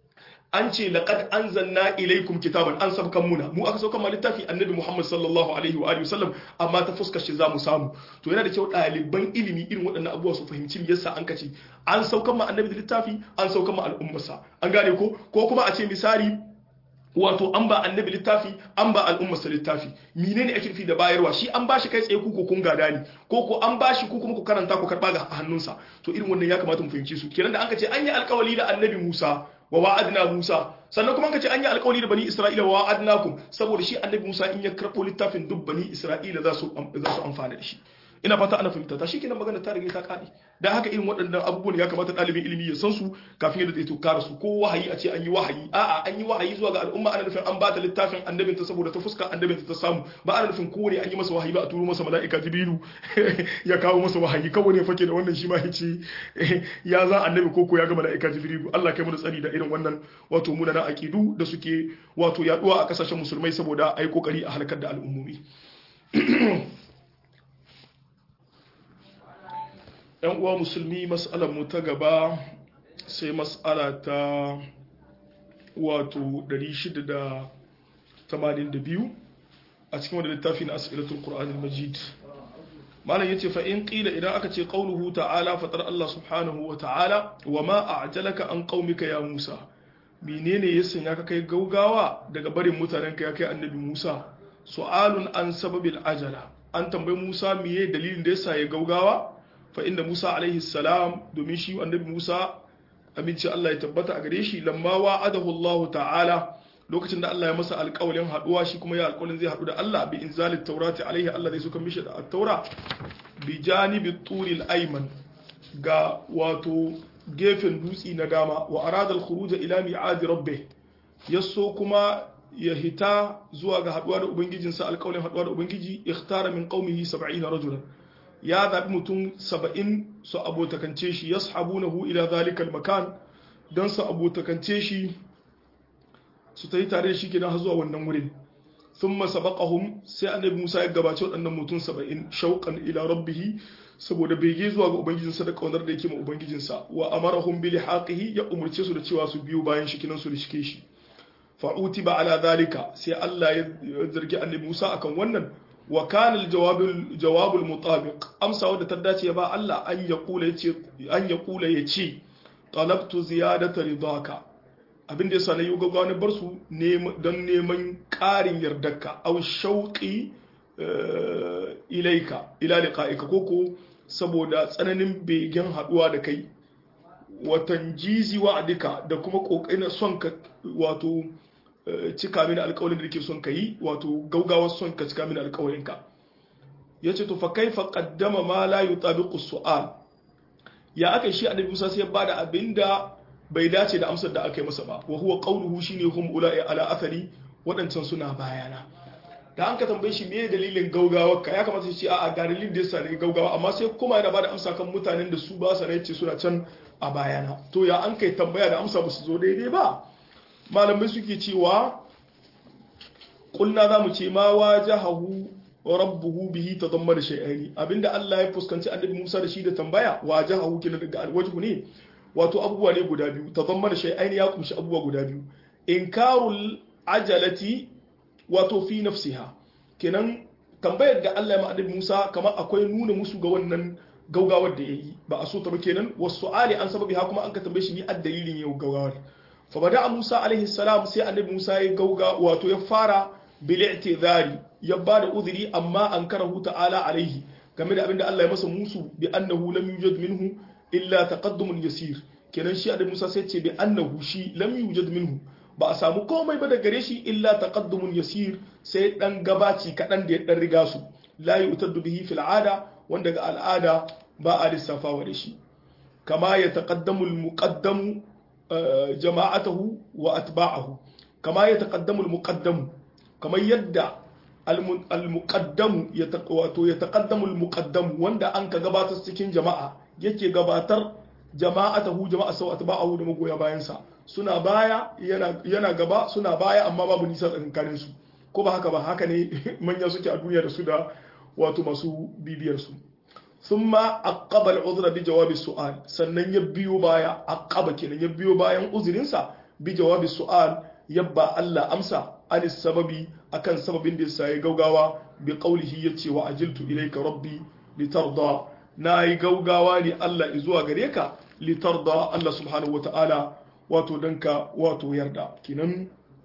an ce laqad anzalna ilaykum kitaban an sabkan muna mu aka saukan ma littafi annabi Muhammad sallallahu alaihi wa alihi wasallam amma ta fuskar shi zamu samu to yana da kyau ɗaliban ilimi irin waɗannan abubuwa su fahimci yasa an kace an saukan ma annabi da littafi an saukan ma al'ummarsa an gane ko ko kuma a ce misali wato an ba annabi littafi an ba al'ummarsa littafi menene ake nufi da bayarwa shi an bashi kai tsaye ku ko kun gada ne ko ko an bashi ku kuma ku karanta ku karba ga hannunsa to irin wannan ya kamata mu fahimci su kenan da an ka ce an yi alƙawari da annabi Musa wa wa'adna Musa sannan kuma an ka ce an yi alƙawari da bani Isra'ila wa wa'adnakum saboda shi annabi Musa in ya karɓo littafin duk bani Isra'ila za su za su amfana da shi ina fata ana fahimta ta shi kenan magana ta riga ta kadi dan haka irin waɗannan abubuwan ya kamata ɗalibin ilimi ya san su kafin yadda zai tukara su ko wahayi a ce an yi wahayi a'a an yi wahayi zuwa ga al'umma ana nufin an ba ta littafin annabin ta saboda ta fuska annabin ta samu ba ana nufin kowane an yi masa wahayi ba a turo masa mala'ika jibrilu ya kawo masa wahayi kawai ne fake da wannan shi ma ya ce ya za annabi koko ya ga mala'ika jibrilu Allah kai mu da tsari da irin wannan wato munanan aqidu da suke wato yaduwa a kasashen musulmai saboda ai kokari a halakar da al'ummomi yan uwa musulmi mas'alar mu ta gaba sai mas'ala ta wato 682 a cikin wanda littafi na as'ilatul qur'an al-majid malam yace fa in qila idan aka ce qauluhu ta'ala fatar Allah subhanahu wa ta'ala wa ma a'jalaka an qaumika ya Musa menene ya sanya ka kai gaugawa daga barin mutanenka ya kai annabi Musa su'alun an sababil ajala an tambayi Musa miye dalilin da yasa ya gaugawa fa inda Musa alaihi salam domin shi annabi Musa aminci Allah ya tabbata a gare shi lamma wa'adahu Allah ta'ala lokacin da Allah ya masa alƙawalin haduwa shi kuma ya alƙawalin zai hadu da Allah bi inzalit taurati alaihi Allah zai suka mishi da at-taura bi janibi turil ayman ga wato gefen dutsi na dama wa arada al-khuruj ila mi'ad rabbih yaso kuma ya hita zuwa ga haduwa da ubangijinsa alƙawalin haduwa da ubangiji ikhtara min qaumihi 70 rajulan ya zaɓi mutum saba'in su abotakance shi ya sahabunahu ila zalikal makan don su abotakance shi su ta yi tare da shi kenan har zuwa wannan wurin sun masabaqahum sai annabi musa ya gabace waɗannan mutum saba'in shauƙan ila rabbihi saboda bege zuwa ga ubangijinsa da ƙaunar da yake ma ubangijinsa wa amarahum bi lihaqihi ya umurce su da cewa su biyo bayan shi kinan su rishike shi fa'uti ba ala zalika sai Allah ya zargi annabi Musa akan wannan wa kana al-jawab al-mutabiq amsa wadda ta dace ba Allah an ya kula yace an ya kula yace talabtu ziyadata ridaka abin da yasa na yi gaggawa na bar su don neman ƙarin yardarka aw shauqi ilaika ila liqa'ika koko saboda tsananin begen haduwa da kai watan jizi wa'adika da kuma kokarin son ka wato cika mini alƙawarin da nake son ka yi wato gaugawar son ka cika mini alƙawarin ka yace to fa kaifa qaddama ma la yutabiqu su'al ya aka shi annabi Musa sai ya bada abinda bai dace da amsar da aka yi masa ba wa huwa qawluhu shine hum ula'i ala athari wadancan suna bayana da an ka tambaye shi me dalilin gaugawar ka ya kamata shi ce a'a ga dalilin da yasa ne gaugawa amma sai kuma yana bada amsa kan mutanen da su ba sa ce suna can a bayana to ya an kai tambaya da amsa ba su zo daidai ba malamai suke cewa kulna za mu ce ma wajahahu rabbuhu bihi tadammana shay'ani abinda Allah ya fuskanci annabi Musa da shi da tambaya wajahahu kina daga alwajhu ne wato abubuwa ne guda biyu tadammana shay'ani ya kumshi abubuwa guda biyu inkarul ajalati wato fi nafsiha kenan tambayar da Allah ya ma annabi Musa kamar akwai nuna musu ga wannan gaugawar da yayi ba a so ta ba kenan wasu ali an sababi ha kuma an ka tambaye shi ni addalilin yau gaugawar fa bada Musa alaihi salam sai annabi Musa ya gauga wato ya fara bil i'tizari ya bada uzuri amma an karahu ta'ala alaihi game da abinda Allah ya masa musu bi annahu lam yujad minhu illa taqaddumun yasir kenan shi annabi Musa sai ce bi annahu shi lam yujad minhu ba a samu komai ba da gare shi illa taqaddumun yasir sai dan gabaci kadan da ya dan riga su la yu'taddu bihi fil ada wanda ga al'ada ba a lissafawa da shi kama ya taqaddamu al-muqaddamu jama'atahu wa atba'ahu kama ya taqaddamu al-muqaddamu kamar yadda al-muqaddamu ya wato ya taqaddamu al-muqaddamu wanda an ka gabatar cikin jama'a yake gabatar jama'atahu jama'a sau atba'ahu da magoya bayan sa suna baya yana yana gaba suna baya amma babu nisa tsakanin su ko ba haka ba haka ne manya suke a duniya da su da wato masu bibiyar su thumma aqaba al-udhra bi jawabi su'al sannan ya biyo baya aqaba kenan ya biyo bayan uzurinsa bi jawabi su'al yabba Allah amsa anis sababi akan sababin da yasa ya gaugawa bi qawlihi yace wa ajiltu ilayka rabbi litarda nayi gaugawa ne Allah zuwa gare ka litarda Allah subhanahu wata'ala wato danka wato yarda kinan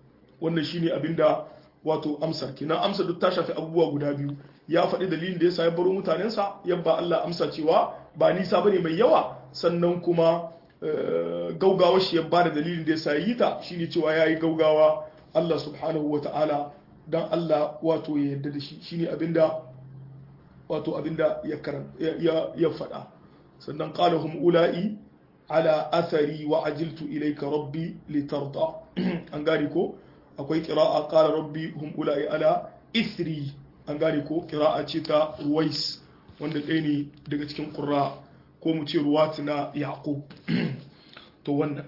wannan shine abinda wato amsar kenan amsar duk ta shafi abubuwa guda biyu ya faɗi dalilin da yasa ya baro mutanensa yabba Allah amsa cewa ba nisa bane mai yawa sannan kuma gaugawa shi ya ba da dalilin da yasa yi ta shine cewa yayi gaugawa Allah subhanahu wata'ala dan Allah wato ya yarda da shi shine abinda wato abinda ya karan ya ya faɗa sannan qala hum ula'i ala athari wa ajiltu ilayka rabbi litarda an gane ko akwai qira'a qala rabbi hum ula'i ala ithri an gane ko qira'a ce ta ruwais wanda ɗaya ne daga cikin qurra ko mu ce ruwat na yaqub to wannan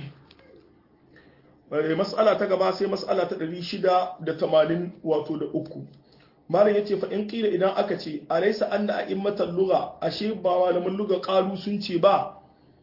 mas'ala ta gaba sai mas'ala ta 680 wato da uku malam yace fa in qila idan aka ce alaysa anna a'immatal lugha ashe ba malaman lugha qalu sun ce ba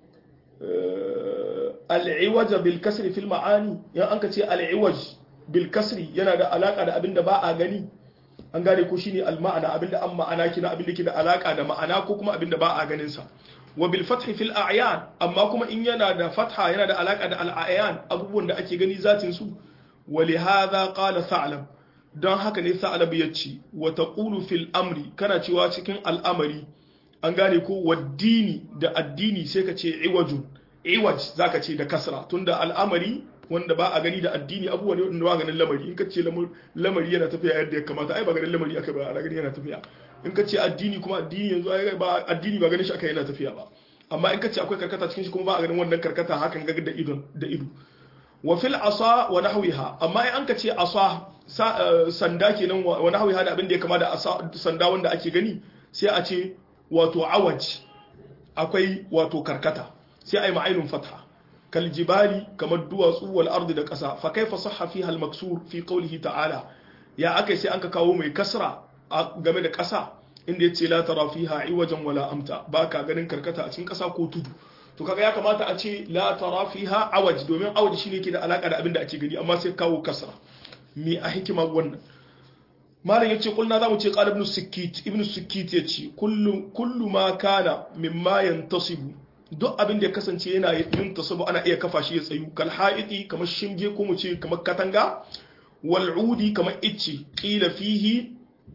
al-iwaj bil kasri fil ma'ani yan anka ce al-iwaj bil kasri yana da alaka da abinda ba a gani an gane ko shine al-ma'ana abinda an ma'ana kina abinda ke da alaka da ma'ana ko kuma abinda ba a ganin sa wa bil fathi fil a'yan amma kuma in yana da fatha yana da alaka da al-a'yan abubuwan da ake gani zatin su wa li hadha qala tha'lab don haka ne tha'lab yace wa taqulu fil amri kana cewa cikin al'amari an gane ko waddini da addini sai ka ce iwajun iwaj zaka ce da kasra tunda al'amari wanda ba a gani da addini abubuwa ne wanda ba ganin lamari in ka ce lamari yana tafiya yadda ya kamata ai ba ganin lamari aka ba a gani yana tafiya in ka ce addini kuma addini yanzu ai ba addini ba ganin shi aka yana tafiya ba amma in ka ce akwai karkata cikin shi kuma ba a ganin wannan karkata hakan ga da ido da ido wa fil asa wa nahwiha amma in an ka ce asa sanda kenan wa nahwiha da abin da ya kama da sanda wanda ake gani sai a ce wato awaj akwai wato karkata sai ai ma'ainun fatha kal jibali kamar duwatsu wal ardi da ƙasa fa kaifa sahha fiha al maksur fi qawlihi ta'ala ya akai sai an ka kawo mai kasra game da ƙasa inda yace la tara fiha iwajan wala amta baka ganin karkata a cikin ƙasa ko tudu to kaga ya kamata a ce la tara fiha awaj domin awaj shine ke da alaka da abin da ake gani amma sai kawo kasra me a hikima wannan malam yace kulna zamu ce qala ibn sikit ibn sikit yace kullu kullu ma kana mimma yantasibu duk abin da ya kasance yana yin tasabu ana iya kafa shi ya tsayu kal haiti kamar shinge ko mu ce kamar katanga wal udi kamar icce qila fihi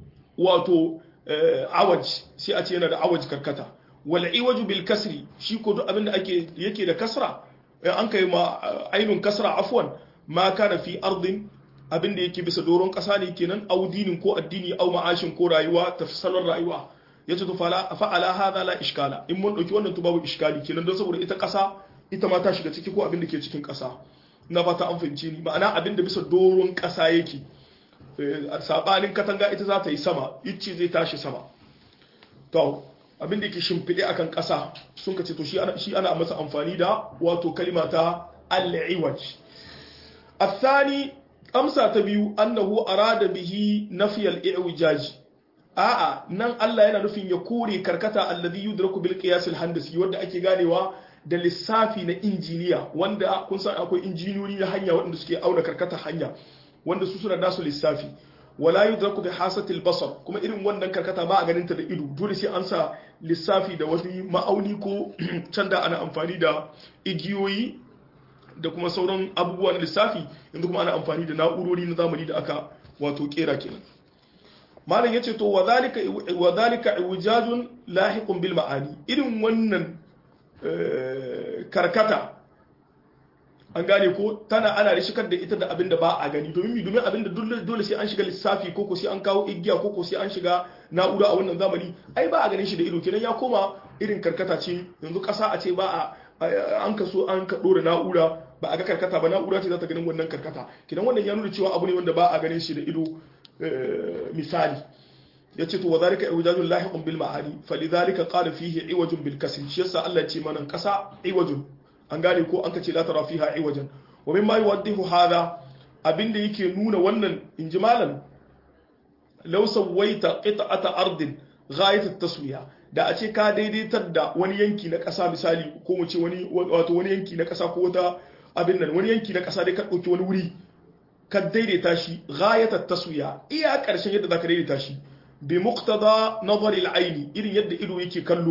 wato awaj sai a ce yana da awaj karkata wal iwaju bil kasri shi ko duk abin da ake yake da kasra an kai ma ainun kasra afwan ma kana fi ardin abin da yake bisa doron ƙasa ne kenan audinin ko addini au ma'ashin ko rayuwa tafsalon rayuwa ya ce to fa'ala hadha la iskala in mun dauki wannan to babu iskali kenan don saboda ita ƙasa ita ma ta shiga ciki ko abin da ke cikin ƙasa na fata an fahimce ni ma'ana abin da bisa doron ƙasa yake sabanin katanga ita za ta yi sama icce zai tashi sama to abin da yake shimfiɗe akan ƙasa sun ka ce to shi ana masa amfani da wato kalima ta al-iwaj الثاني amsa ta biyu annahu arada bihi nafiyal i'wijaj a'a nan Allah yana nufin ya kore karkata alladhi yudraku bil qiyas al handasi wanda ake ganewa da lissafi na injiniya wanda kun san akwai injiniyoyi na hanya wanda suke auna karkata hanya wanda su suna nasu lissafi wala yudraku bi hasatil basar kuma irin wannan karkata ba a ganin ta da ido dole sai an sa lissafi da wani ma'auni ko can da ana amfani da igiyoyi da kuma sauran abubuwa na lissafi yanzu kuma ana amfani da na'urori na zamani da aka wato kera kenan malam yace to wadhalika wadhalika iwjajun lahiqun bil ma'ani irin wannan karkata an gane ko tana ana rishikar da ita da abin da ba a gani domin domin abin da dole sai an shiga lissafi ko ko sai an kawo igiya ko ko sai an shiga na'ura a wannan zamani ai ba a ganin shi da ido kenan ya koma irin karkata ce yanzu kasa a ce ba a an kaso an ka dora na'ura ba a ga karkata ba na'ura ce za ta ganin wannan karkata kidan wannan ya nuna cewa abu ne wanda ba a ganin shi da ido misali ya ce to wa zalika iwajun lahiqun bil ma'ani falidhalika qala fihi iwajun bil kasri shi yasa Allah ya ce manan kasa iwajun an gane ko an ka ce la tara fiha iwajan wa mimma yuwaddihu hadha abinda yake nuna wannan injimalan law sawaita qita'ata ardin ghayat at-taswiya da a ce ka daidaitar da wani yanki na ƙasa misali ko mu ce wani wato wani yanki na ƙasa ko wata abin nan wani yanki na ƙasa dai ka ɗauki wani wuri ka daidaita shi ghayat taswiya iya ƙarshen yadda zaka daidaita shi bi muqtada nazari al-aini irin yadda ido yake kallo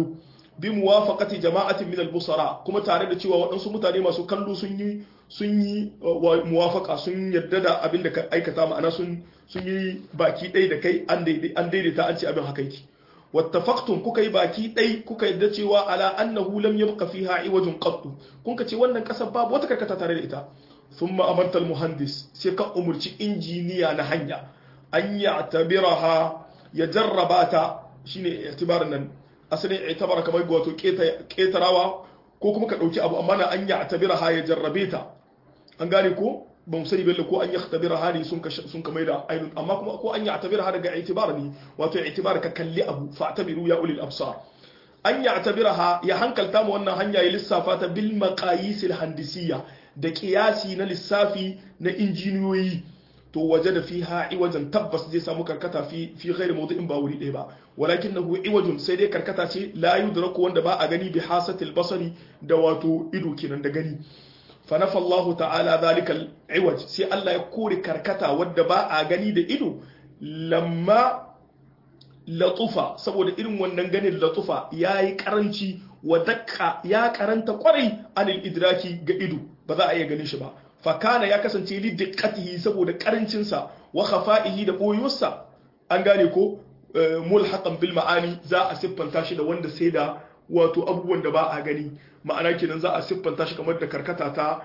bi muwafaqati jama'atin min al-busara kuma tare da cewa waɗansu mutane masu kallo sun yi sun yi muwafaka sun yarda da abin da ka aikata ma'ana sun sun yi baki ɗaya da kai an daidaita an ce abin haka yake wattafaqtum kuka yi baki ɗai kuka yadda cewa ala annahu lam yabqa fiha iwajun qattu kun ka ce wannan kasar babu wata karkata tare da ita thumma amarta muhandis sai ka umurci injiniya na hanya an ya'tabiraha ya jarraba ta shine i'tibarin nan asalin i'tibara kamar wato ketarawa ko kuma ka dauki abu amma na an ya'tabiraha ya jarrabe ta an gane ko ba mu sani bella ko an yaktabira hali sun sun kamar da ainun amma kuma ko an ya'tabira ha daga i'tibar ne wato i'tibar ka kalli abu fa'tabiru ya ulil absar an ya'tabira ha ya hankalta mu wannan hanya ya lissafa ta bil maqayis al handisiyya da qiyasi na lissafi na injiniyoyi to waje da fiha iwajan tabbas zai samu karkata fi fi ghairi mawdu'in ba wuri ɗaya ba walakinahu iwajun sai dai karkata ce la yudraku wanda ba a gani bi hasatil basari da wato ido kenan da gani fanafa Allah ta'ala zalikal iwaj sai Allah ya kore karkata wadda ba a gani da ido lamma latufa saboda irin wannan ganin latufa yayi karanci wa dakka ya karanta kwarai anil idraki ga ido ba za a iya ganin shi ba fakana ya kasance li diqqatihi saboda karancin sa wa khafa'ihi da boyuwarsa an gane ko mulhaqan bil ma'ani za a siffanta shi da wanda sai da wato abubuwan da ba a gani ma'ana kenan za a siffanta shi kamar da karkata ta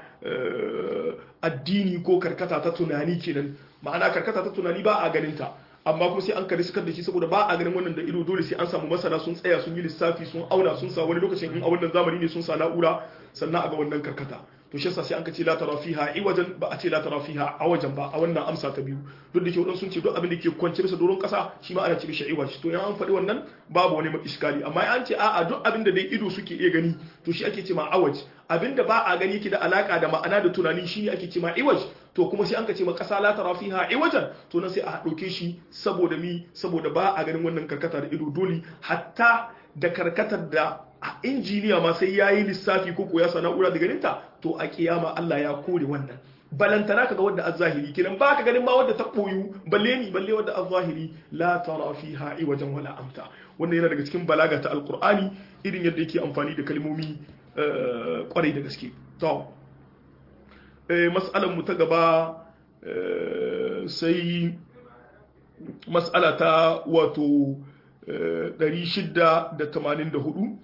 addini ko karkata ta tunani kenan ma'ana karkata ta tunani ba a ganin ta amma kuma sai an kare sukar da shi saboda ba a ganin wannan da ido dole sai an samu masana sun tsaya sun yi lissafi sun auna sun sa wani lokacin in a wannan zamani ne sun sa na'ura sannan a ga wannan karkata to shi yasa sai an ka ce la tara fiha iwajan ba a ce la tara fiha awajan ba a wannan amsa ta biyu duk da ke wadansu sun ce duk abin da ke kwance bisa doron kasa shi ma ana ce mishi iwaj to in an faɗi wannan babu wani iskali amma an ce a'a duk abin da dai ido suke iya gani to shi ake ce ma awaj abin da ba a gani ke da alaka da ma'ana da tunani shine ake ce ma iwaj to kuma sai an ka ce ma kasa la tara fiha iwajan to nan sai a ɗauke shi saboda mi saboda ba a ganin wannan karkata da ido dole hatta da karkatar da a injiniya ma sai ya yi lissafi ko ko ya sa na'ura da ganinta to a kiyama Allah ya kore wannan balantana kaga wadda az-zahiri kidan ba ka ganin ma wadda ta koyu balle ni balle wadda az-zahiri la tara fiha wajen wala amta wannan yana daga cikin balaga ta alqur'ani irin yadda yake amfani da kalmomi kwarai da gaske to eh mas'alan mu ta gaba sai mas'ala ta wato 684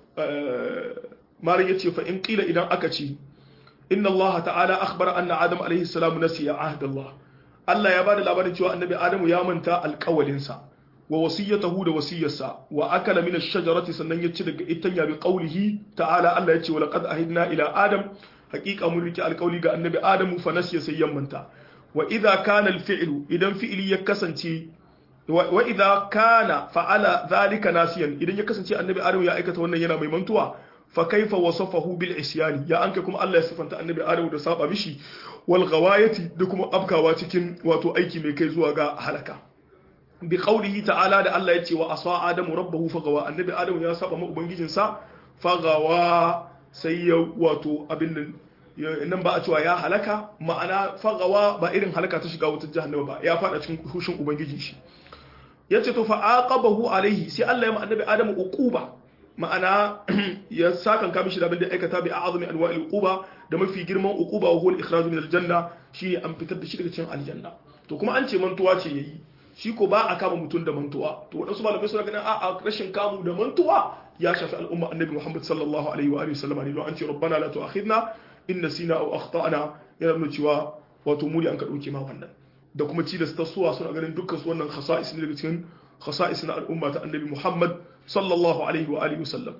malam yace fa in qila idan aka ce inna Allah ta'ala akhbara anna Adam alayhi salam nasiya ahd Allah Allah ya bada labarin cewa annabi Adamu ya manta alƙawalin sa wa wasiyatahu da wasiyarsa wa akala min ash-shajarati sannan ya ci daga itanya bi qawlihi ta'ala Allah yace wa laqad ahidna ila Adam haqiqa mun riki alƙawli ga annabi Adamu fa nasiya sai ya manta wa idha kana al-fi'lu idan fi'li ya kasance wa idza kana fa'ala dhalika nasiyan idan ya kasance annabi adam ya aikata wannan yana mai mantuwa fa kaifa wasafahu bil isyani ya anke kuma Allah ya sifanta annabi adam da saba mishi wal ghawayati da kuma abkawa cikin wato aiki mai kai zuwa ga halaka bi qawlihi ta'ala da Allah ya ce wa asa adamu rabbahu fagawa annabi adam ya saba ma ubangijin sa fagawa sai ya wato abin nan nan ba a cewa ya halaka ma'ana fagawa ba irin halaka ta shiga wutar jahannama ba ya fada cikin hushin ubangijin shi ya ce to fa'aqabahu alaihi sai Allah ya ma annabi Adamu uquba ma'ana ya sakan ka mishi da abin da aikata bi a'azami anwa'il uquba da mafi girman uquba wa huwa al-ikhraj min al-janna shi an fitar da shi daga cikin aljanna to kuma an ce mantuwa ce yayi shi ko ba a kama mutum da mantuwa to wadansu malamai suna ganin a'a rashin kamu da mantuwa ya shafi al'umma annabi Muhammad sallallahu alaihi wa alihi wasallam ne don an ce rabbana la tu'akhidna in nasina aw akhtana yana nuna cewa wato muri an ka dauke ma wannan da kuma ci da suwa suna ganin dukkan su wannan khasa'is ne daga cikin khasa'is na al'umma ta annabi Muhammad sallallahu alaihi wa alihi wasallam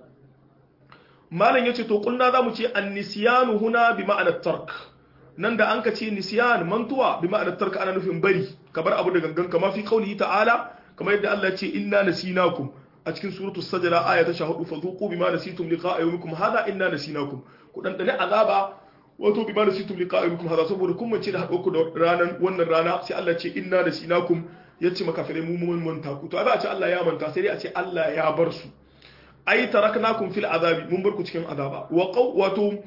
malam yace to kulna zamu ce an-nisyanu huna bi ma'ana tark nan da an ka ce nisyan mantuwa bi ma'ana tark ana nufin bari kabar abu da gangan kama fi qaulihi ta'ala kamar yadda Allah ya ce inna nasinakum a cikin suratul sajda aya ta 14 fadhuqu bima nasitum liqa'a yawmikum hadha inna nasinakum ku dan dane azaba wato bi ma da situm liqa'ikum hada saboda kun mace da haɗo ku da ranan wannan rana sai Allah ce inna da sinakum yace makafirai mu mun manta ku to a ba a ce Allah ya manta sai dai a ce Allah ya bar su ai taraknakum fil azabi mun bar ku cikin azaba wa wato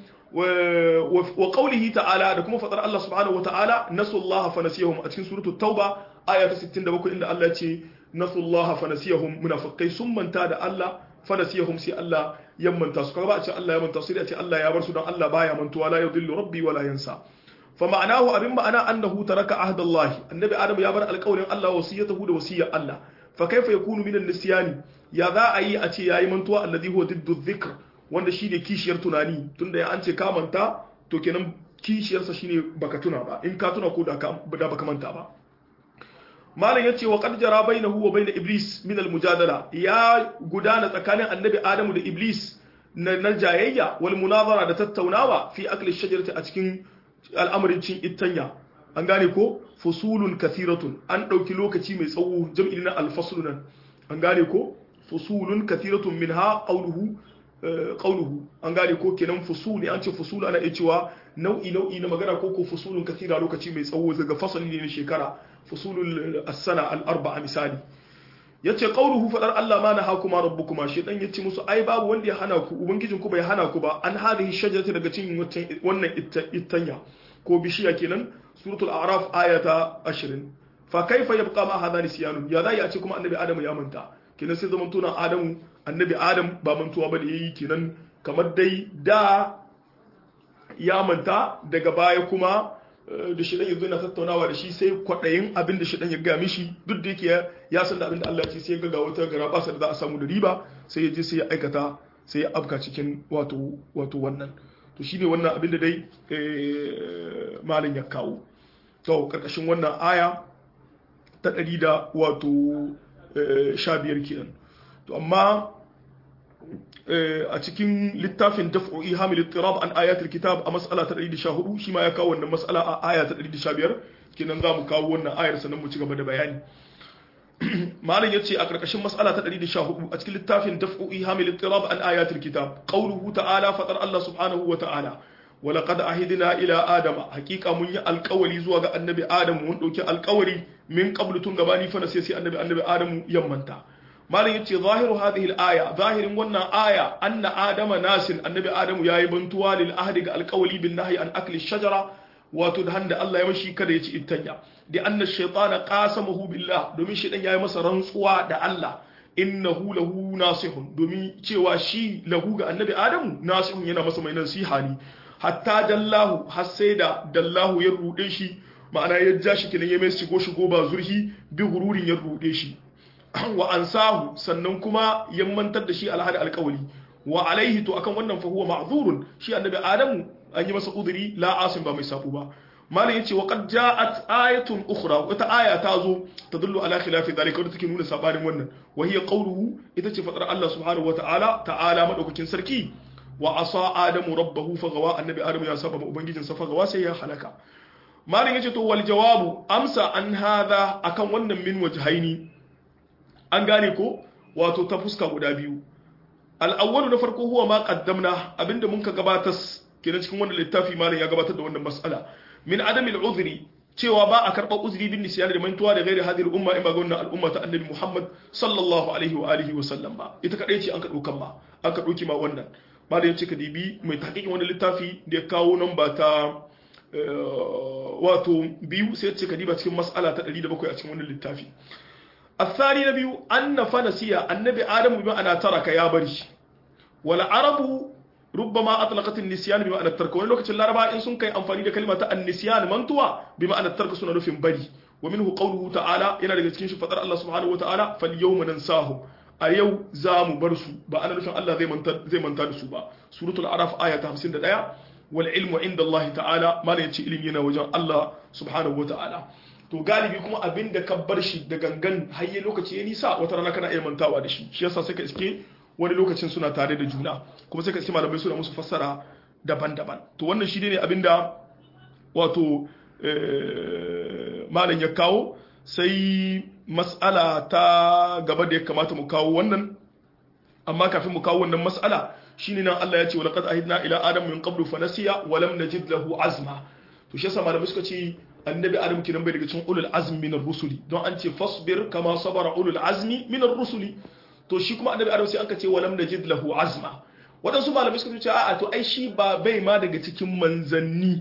wa qawlihi ta'ala da kuma fadar Allah subhanahu wa ta'ala nasullaha fa nasiyahum a cikin suratul tauba aya ta 67 inda Allah ya ce nasullaha fa nasiyahum munafiqai sun manta da Allah fa nasiyahum sai Allah ya manta su kaga ba a ce Allah ya manta su sai a ce Allah ya bar su don Allah baya mantuwa la yudillu rabbi wala yansa fa ma'anahu abin ma'ana annahu taraka ahdallahi annabi adam ya bar alƙawarin Allah wasiyatahu da wasiyar Allah fa kaifa yakunu minan nisyani ya za a yi a ce yayi mantuwa alladhi huwa diddu dhikr wanda shine kishiyar tunani tunda ya an ce ka manta to kenan kishiyarsa shine baka tuna ba in ka tuna ko da baka manta ba malam yace wa qad jara bainahu wa bain iblis min al mujadala ya gudana tsakanin annabi adamu da iblis na, na jayayya wal munazara da tattaunawa fi akli shajarati a cikin al'amarin cin ittanya an gane ko fusulun kathiratun an dauki lokaci mai tsawo jam'i na al nan an gane ko fusulun kathiratun minha qawluhu qawluhu an gane ko kenan fusul an ce fusul ana iya cewa nau'i nau'i na magana ko ko fusulun kathira lokaci mai tsawo daga fasali ne na shekara fusulul as-sana al-arba'a misali yace qawluhu fadar Allah ma nahakuma rabbukuma shi dan yace musu ai babu wanda ya hana ku ubangijin ku bai hana ku ba an hadhihi shajarati daga cikin wannan ittanya ko bishiya kenan suratul a'raf ayata 20 fa kaifa yabqa ma hadha nisyanun ya zai a ce kuma annabi adamu ya manta kenan sai zaman tunan adamu annabi adam ba mantuwa ba da yayi kenan kamar dai da ya manta daga baya kuma da shi yanzu yana tattaunawa da shi sai kwaɗayin abin da shi ya ga mishi duk da yake ya san da abin da Allah ya ce sai ga wata gara basa da za a samu da riba sai ya je sai ya aikata sai ya afka cikin wato wato wannan to shine wannan abin da dai malin ya kawo to karkashin wannan aya ta ɗari da wato sha biyar kenan to amma a cikin littafin daf'u ihamil ittirab an ayatul kitab a mas'ala ta 114 shi ma ya kawo wannan mas'ala a aya ta 115 kenan za mu kawo wannan ayar sannan mu ci gaba da bayani malam yace a karkashin mas'ala ta 114 a cikin littafin daf'u ihamil ittirab an ayatul kitab qawluhu ta'ala fatar Allah subhanahu wa ta'ala ولقد عهدنا الى ادم حقيقه mun yi alƙawari zuwa ga annabi adam mun dauki alƙawari min qablu tun gabani fa sai sai annabi annabi adam yammanta malam yace zahiru hadhihi al-aya zahirin wannan aya anna adama nasin annabi adamu yayi bantuwa lil ahdi ga alqawli bin nahyi an akli shajara wato da handa Allah ya mashi kada ya ci ittanya da anna shaytana qasamahu billah domin shaytan yayi masa rantsuwa da Allah innahu lahu nasihun domin cewa shi lahu ga annabi adamu nasihun yana masa mai nasiha ne hatta dallahu har sai da dallahu ya rude shi ma'ana ya ja shi kenan ya mai shigo shigo ba zurhi bi hururin ya rude shi wa ansahu sannan kuma ya mantar da shi alhadi alkawali wa alaihi to akan wannan fa huwa ma'zurun shi annabi adamu an yi masa udiri la asim ba mai safu ba malam yace wa qad ja'at ayatun ukhra wata aya ta zo tadullu ala khilafi dhalika wadda take nuna sabanin wannan wa hiya qawluhu ita ce fadar Allah subhanahu wa ta'ala ta'ala madaukakin sarki wa asa adamu rabbahu fagawa annabi adamu ya saba ubangijin sa fagawa sai ya halaka malam yace to wal jawabu amsa an hadha akan wannan min wajhaini an gane ko wato ta fuska guda biyu al'awwalu na farko huwa ma qaddamna abinda mun ka gabatar kenan cikin wannan littafi malam ya gabatar da wannan mas'ala min adamil uzri cewa ba a karɓar uzuri bin nisyani da mantuwa da gairi hadir umma in ba ga wannan al'umma ta annabi Muhammad sallallahu alaihi wa alihi wa sallam ba ita kadai ce an ka dokan ma an ka doki ma wannan malam ya ce ka dibi mai tahqiqin wannan littafi da ya kawo namba ta wato biyu sai ya ce ka diba cikin mas'ala ta 107 a cikin wannan littafi الثاني نبي أن فنسيا النبي آدم بما أنا ترك يا بري والعرب ربما أطلقت النسيان بما أن الترك وإن لوكت العرب إن سن كي أنفاني كلمة النسيان منتوا بما أن الترك سنة نفهم بري ومنه قوله تعالى إن لك تكين فتر الله سبحانه وتعالى فاليوم ننساهم أيو زام برسو بأنا نفهم الله زي من زي من تدسو با سورة العرف آية 51 والعلم عند الله تعالى ما يأتي إلمنا وجه الله سبحانه وتعالى to galibi kuma abin da ka bar shi da gangan hayye lokaci ya nisa wata rana kana iya mantawa da shi shi yasa sai ka iske wani lokacin suna tare da juna kuma sai ka iske malamai suna musu fassara daban-daban to wannan shi ne abin da wato malam ya kawo sai mas'ala ta gaba da ya kamata mu kawo wannan amma kafin mu kawo wannan mas'ala shine nan Allah ya ce walaqad ahidna ila adam min qablu fa nasiya wa lam najid lahu azma to shi yasa malamai suka ce annabi adam kinan bai daga cikin ulul azmi min rusuli don an ce fasbir kama sabara ulul azmi min rusuli to shi kuma annabi adam sai aka ce walam najid lahu azma waɗansu malamai suka ce a'a to ai shi ba bai ma daga cikin manzanni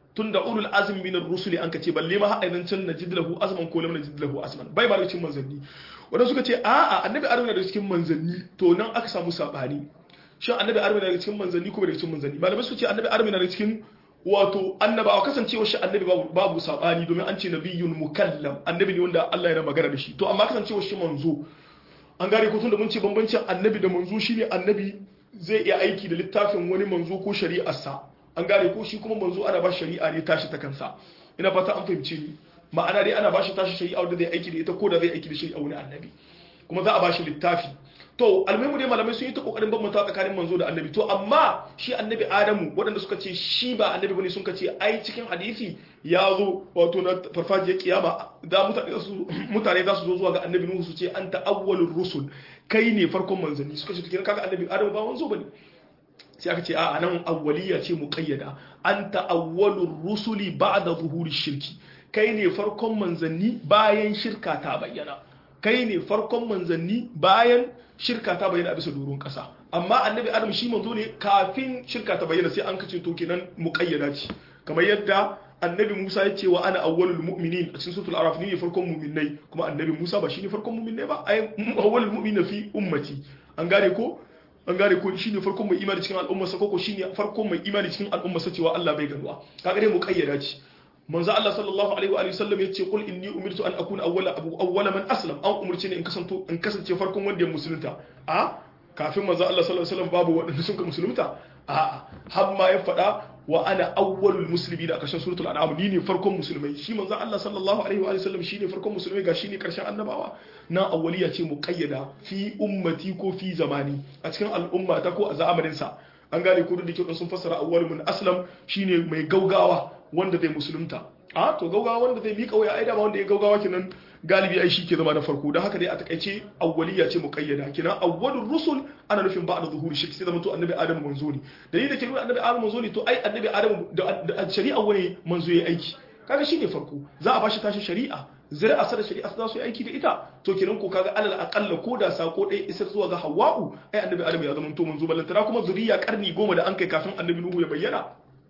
tunda ulul azmi min ar-rusuli an kace balle ma haɗa can najid lahu azman ko lam najid lahu azman bai ba da cikin manzanni wanda suka ce a'a annabi adam na da cikin manzanni to nan aka samu sabani shin annabi adam na da cikin manzanni ko bai da cikin manzanni malamai suka ce annabi adam na da cikin wato annabawa kasancewa shi annabi babu babu sabani domin an ce nabiyyun mukallam annabi ne wanda Allah yana magana da shi to amma kasancewa shi manzo an gane ko tunda mun ce bambancin annabi da manzo shine annabi zai iya aiki da littafin wani manzo ko shari'arsa an gane ko shi kuma manzo ana ba shari'a ne tashi ta kansa ina fata an fahimce ni ma'ana dai ana ba shi tashi shari'a wanda zai aiki da ita ko da zai aiki da shari'a wani annabi kuma za a ba shi littafi to almuhimu dai malamai sun yi ta kokarin bambanta tsakanin manzo da annabi to amma shi annabi adamu waɗanda suka ce shi ba annabi bane sun ce ai cikin hadisi ya zo wato na farfajiyar kiyama da mutane su mutane za su zo zuwa ga annabi nuhu su ce anta awwalur rusul kai ne farkon manzanni suka ce to kenan kaga annabi adamu ba manzo bane sai aka ce a nan awwaliya ce muqayyada anta awwalur rusuli ba'da zuhuri shirki kai ne farkon manzanni bayan shirka ta bayyana kai ne farkon manzanni bayan shirka ta bayyana a bisa doron kasa amma annabi adam shi manzo ne kafin shirka ta bayyana sai an kace to kenan muqayyada ce kamar yadda annabi Musa ya ce wa ana awwalul mu'minin a cikin suratul araf ne farkon mu'minai kuma annabi Musa ba shine farkon mu'minai ba ai awwalul mu'minin fi ummati an gane ko an gane ko shine farkon mai imani cikin al'umma sa koko shine farkon mai imani cikin al'umma sa cewa Allah bai ganuwa kaga dai muqayyada ce manzo Allah sallallahu alaihi wa alihi sallam yace qul inni umirtu an akuna awwala abu awwala man aslam an umurce ni in kasanto in kasance farkon wanda ya musulunta a kafin manzo Allah sallallahu alaihi wasallam babu wanda sun ka musulunta a har ma ya faɗa wa ana awwalul muslimin a ƙarshen suratul an'am ni ne farkon musulmai shi manzo Allah sallallahu alaihi wa sallam shine farkon musulmai ga shine ƙarshen annabawa na awwaliya ce muqayyada fi ummati ko fi zamani a cikin al'umma ta ko a zamanin sa an gane ko da kyau sun fassara awwal mun aslam shine mai gaugawa wanda zai musulunta a to gaugawa wanda zai mika waya aida ba wanda ya gaugawa kenan galibi ai shi ke zama na farko don haka dai a takaice awwaliya ce muqayyada kenan awwalur rusul ana nufin ba'da zuhuri shi sai zama to annabi adam manzo ne dalilin da ke nuna annabi adam manzo ne to ai annabi adam da shari'a wani manzo ya aiki kaga shine farko za a bashi tashi shari'a zuri'a sa da shari'a za su yi aiki da ita to kenan ko kaga alal aqalla ko da sako ɗaya isar zuwa ga hawa'u ai annabi adam ya zama to manzo ballantana kuma zuriya karni goma da an kai kafin annabi nuhu ya bayyana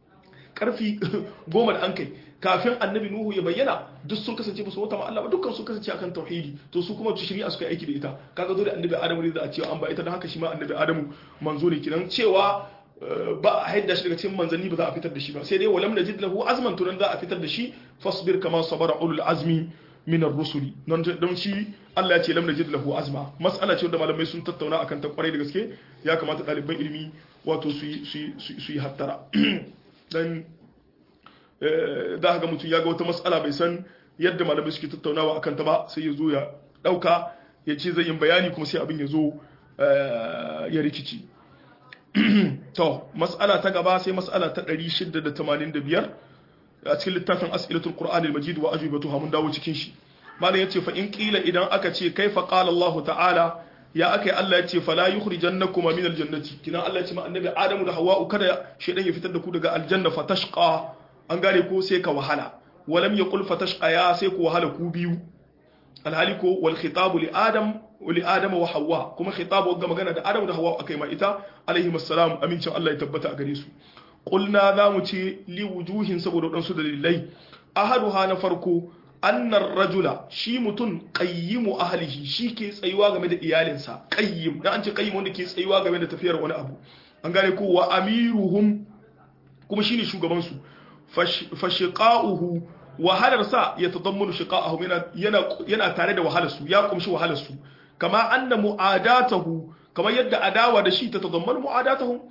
karfi goma da an kai kafin annabi nuhu ya bayyana duk sun kasance ba su wata Allah ba dukkan sun kasance akan tauhidi to su kuma shari'a suka yi aiki da ita kaga zo da annabi adamu ne da a cewa an ba ita don haka shi ma annabi adamu manzo ne kinan cewa ba a haidda shi daga cikin manzanni ba za a fitar da shi ba sai dai walam najid lahu azman to za a fitar da shi fasbir kama sabara ulul azmi min ar-rusuli don don shi Allah ya ce lam najid lahu azma mas'ala ce wanda malamai sun tattauna akan ta kwarai da gaske ya kamata ɗaliban ilimi wato su yi su yi hattara dan za ga mutum ya ga wata matsala bai san yadda malamai suke tattaunawa akan ta ba sai ya zo ya dauka ya ce zai yin bayani kuma sai abin ya zo ya rikici to matsala ta gaba sai matsala ta 685 a cikin littafin as'ilatul qur'an al-majid wa ajibatuha mun dawo cikin shi malam yace fa in qila idan aka ce kaifa qala Allah ta'ala ya akai Allah yace fala yukhrijannakum min al-jannati kina Allah yace ma annabi Adamu da Hawwa kada shedan ya fitar da ku daga aljanna fatashqa an gane ko sai ka wahala walam yaqul fatashqa ya sai ku wahala ku biyu alhali ko wal khitabu li adam wa li adama wa Hawwa kuma khitabu ga magana da Adamu da Hawwa akai ma ita alaihi assalam amincin Allah ya tabbata a gare su qulna za mu ce li wujuhin saboda wadansu dalilai ahaduha na farko annar rajula shi mutum qayyimu ahlihi shi ke tsayuwa game da iyalinsa qayyim dan an ce qayyim wanda ke tsayuwa game da tafiyar wani abu an gane ko wa amiruhum kuma shine shugaban su fashiqa'uhu wahalar sa ya tadammanu shiqa'ahum yana yana yana tare da wahalar su ya kumshi wahalar su kama anna mu'adatahu kamar yadda adawa da shi ta tadammanu mu'adatahu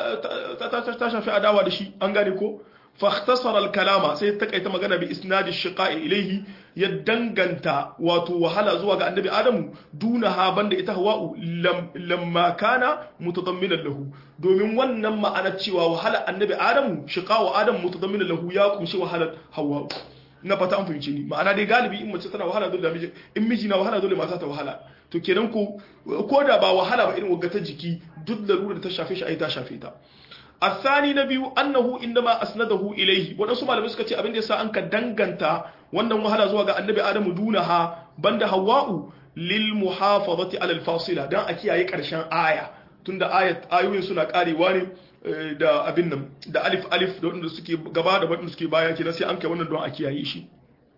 ta shafi adawa da shi an gane ko فاختصر الكلام sai takaita magana bi isnadi shiqa'i ilayhi ya danganta wato wahala zuwa ga annabi adamu duna ha banda ita hawa'u lamma kana mutadamminan lahu domin wannan ma'ana cewa wahala annabi adamu shiqa'u adamu mutadamminan lahu ya kumshi wahalar hawa'u na fata an fahimce ni ma'ana dai galibi in mace tana wahala dole da miji in miji na wahala dole mata ta wahala to kenan ko ko da ba wahala ba irin wagata jiki duk da da ta shafe shi ai ta shafe ta الثاني نبي أنه إنما أسنده إليه ونسو malamai suka ce abin da yasa an ka danganta wannan wahala zuwa ga annabi Adamu dunaha banda Hawwa'u lil muhafazati ala al fasila dan a kiyaye karshen aya tunda ayat ayoyin suna karewa ne da abin nan da alif alif da wanda suke gaba da wanda suke baya kenan sai an kai wannan don a kiyaye shi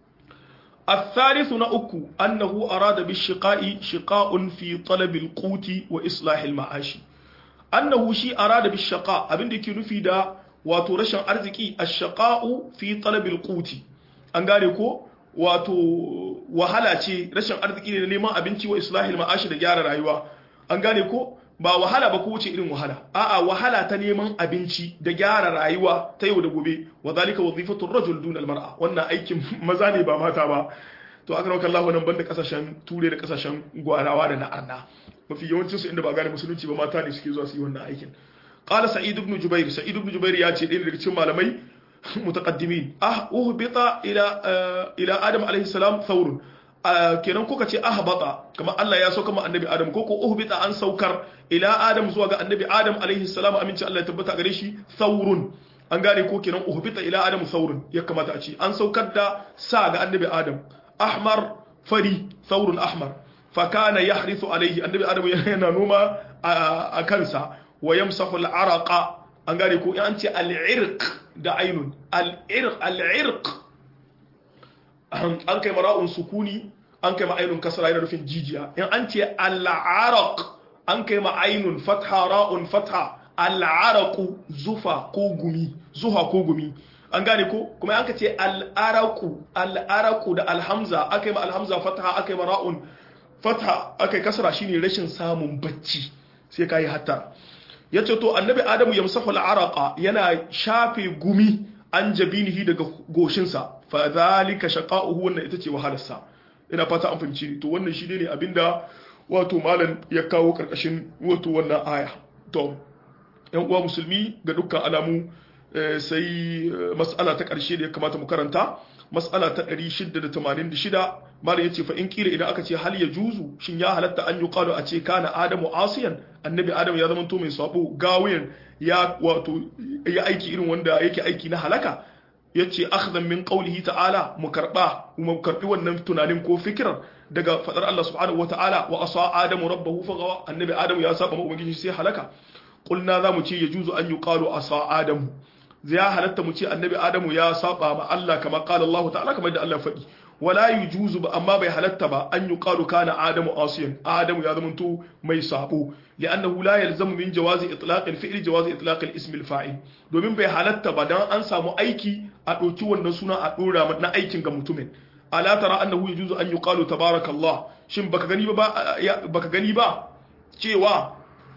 الثالث نأكو أنه أراد بالشقاء شقاء في طلب القوت وإصلاح المعاش أنه شيء أراد بالشقاء أبن دي كنفي دا وترشن أرزكي الشقاء في طلب القوت أنغاريكو wato wahala ce rashin arziki ne da neman abinci wa islahil ma'ashi da gyara rayuwa an gane ko ba wahala ba ko wuce irin wahala a'a wahala ta neman abinci da gyara rayuwa ta yau da gobe wa zalika wazifatu rajul dun almar'a wannan aikin maza ne ba mata ba to aka rauka Allah wannan banda kasashen ture da kasashen gwarawa da na arna mafi yawancin su inda ba gane musulunci ba mata ne suke zuwa su yi wannan aikin qala sa'id ibn jubair sa'id ibn jubair ya ce ɗaya daga cikin malamai mutaqaddimin ah uhbita ila ila adam alaihi salam thawrun kenan kuka ce ahbata kamar Allah ya sauka ma annabi Adam ko ko uhbita an saukar ila Adam zuwa ga annabi Adam alaihi salam aminci Allah ya tabbata gare shi thawrun an gane ko kenan uhbita ila Adam thawrun ya kamata a ce an saukar da sa ga annabi Adam ahmar fari thawrun ahmar fa kana yahrithu alaihi annabi Adam yana noma a kansa wa yamsahu al-araqa an gane ko an ce al-irq da ainun al-irq al-irq an kai mara'un sukuni an kai ma'ainun kasra yana nufin jijiya in an ce al'araq an kai ma'ainun fatha ra'un fatha al'araqu zufa ko gumi zuha ko gumi an gane ko kuma an ka ce al'araqu al'araqu da alhamza akai ma alhamza fatha akai ma ra'un fatha akai kasra shine rashin samun bacci sai kai hatta yace to annabi adamu yamsahu al'araqa yana shafe gumi an jabinihi daga goshinsa fa zalika shaqa'uhu wannan ita ce wahalarsa ina fata an fahimci to wannan shi ne abinda wato malam ya kawo karkashin wato wannan aya to yan uwa musulmi ga dukkan alamu sai mas'ala ta karshe da ya kamata mu karanta mas'ala ta 686 malam yace fa in kira idan aka ce hal ya juzu shin ya halatta an yi qalu a ce kana adamu asiyan annabi adam ya zama to mai sabo gawiyan ya wato ya aiki irin wanda yake aiki na halaka yace akhdan min qawlihi ta'ala mu karba mu karbi wannan tunanin ko fikirar daga fadar Allah subhanahu wata'ala wa asa adamu rabbahu fagawa annabi adamu ya saba ma ubangiji sai halaka qulna za mu ce yajuzu an yuqalu asa adamu zai halatta mu ce annabi adamu ya saba ma Allah kama qala Allah ta'ala kamar da Allah faɗi wala yujuzu ba amma bai halatta ba an yuqalu kana adamu asiyan adamu ya zamanto mai sabo li'annahu la yalzamu min jawazi itlaq al-fi'l jawazi itlaq al-ism al-fa'il domin bai halatta ba dan an samu aiki a ɗauki wannan suna a dora na aikin ga mutumin ala tara annahu yajuzu an yuqalu tabarakallah shin baka gani ba baka gani ba cewa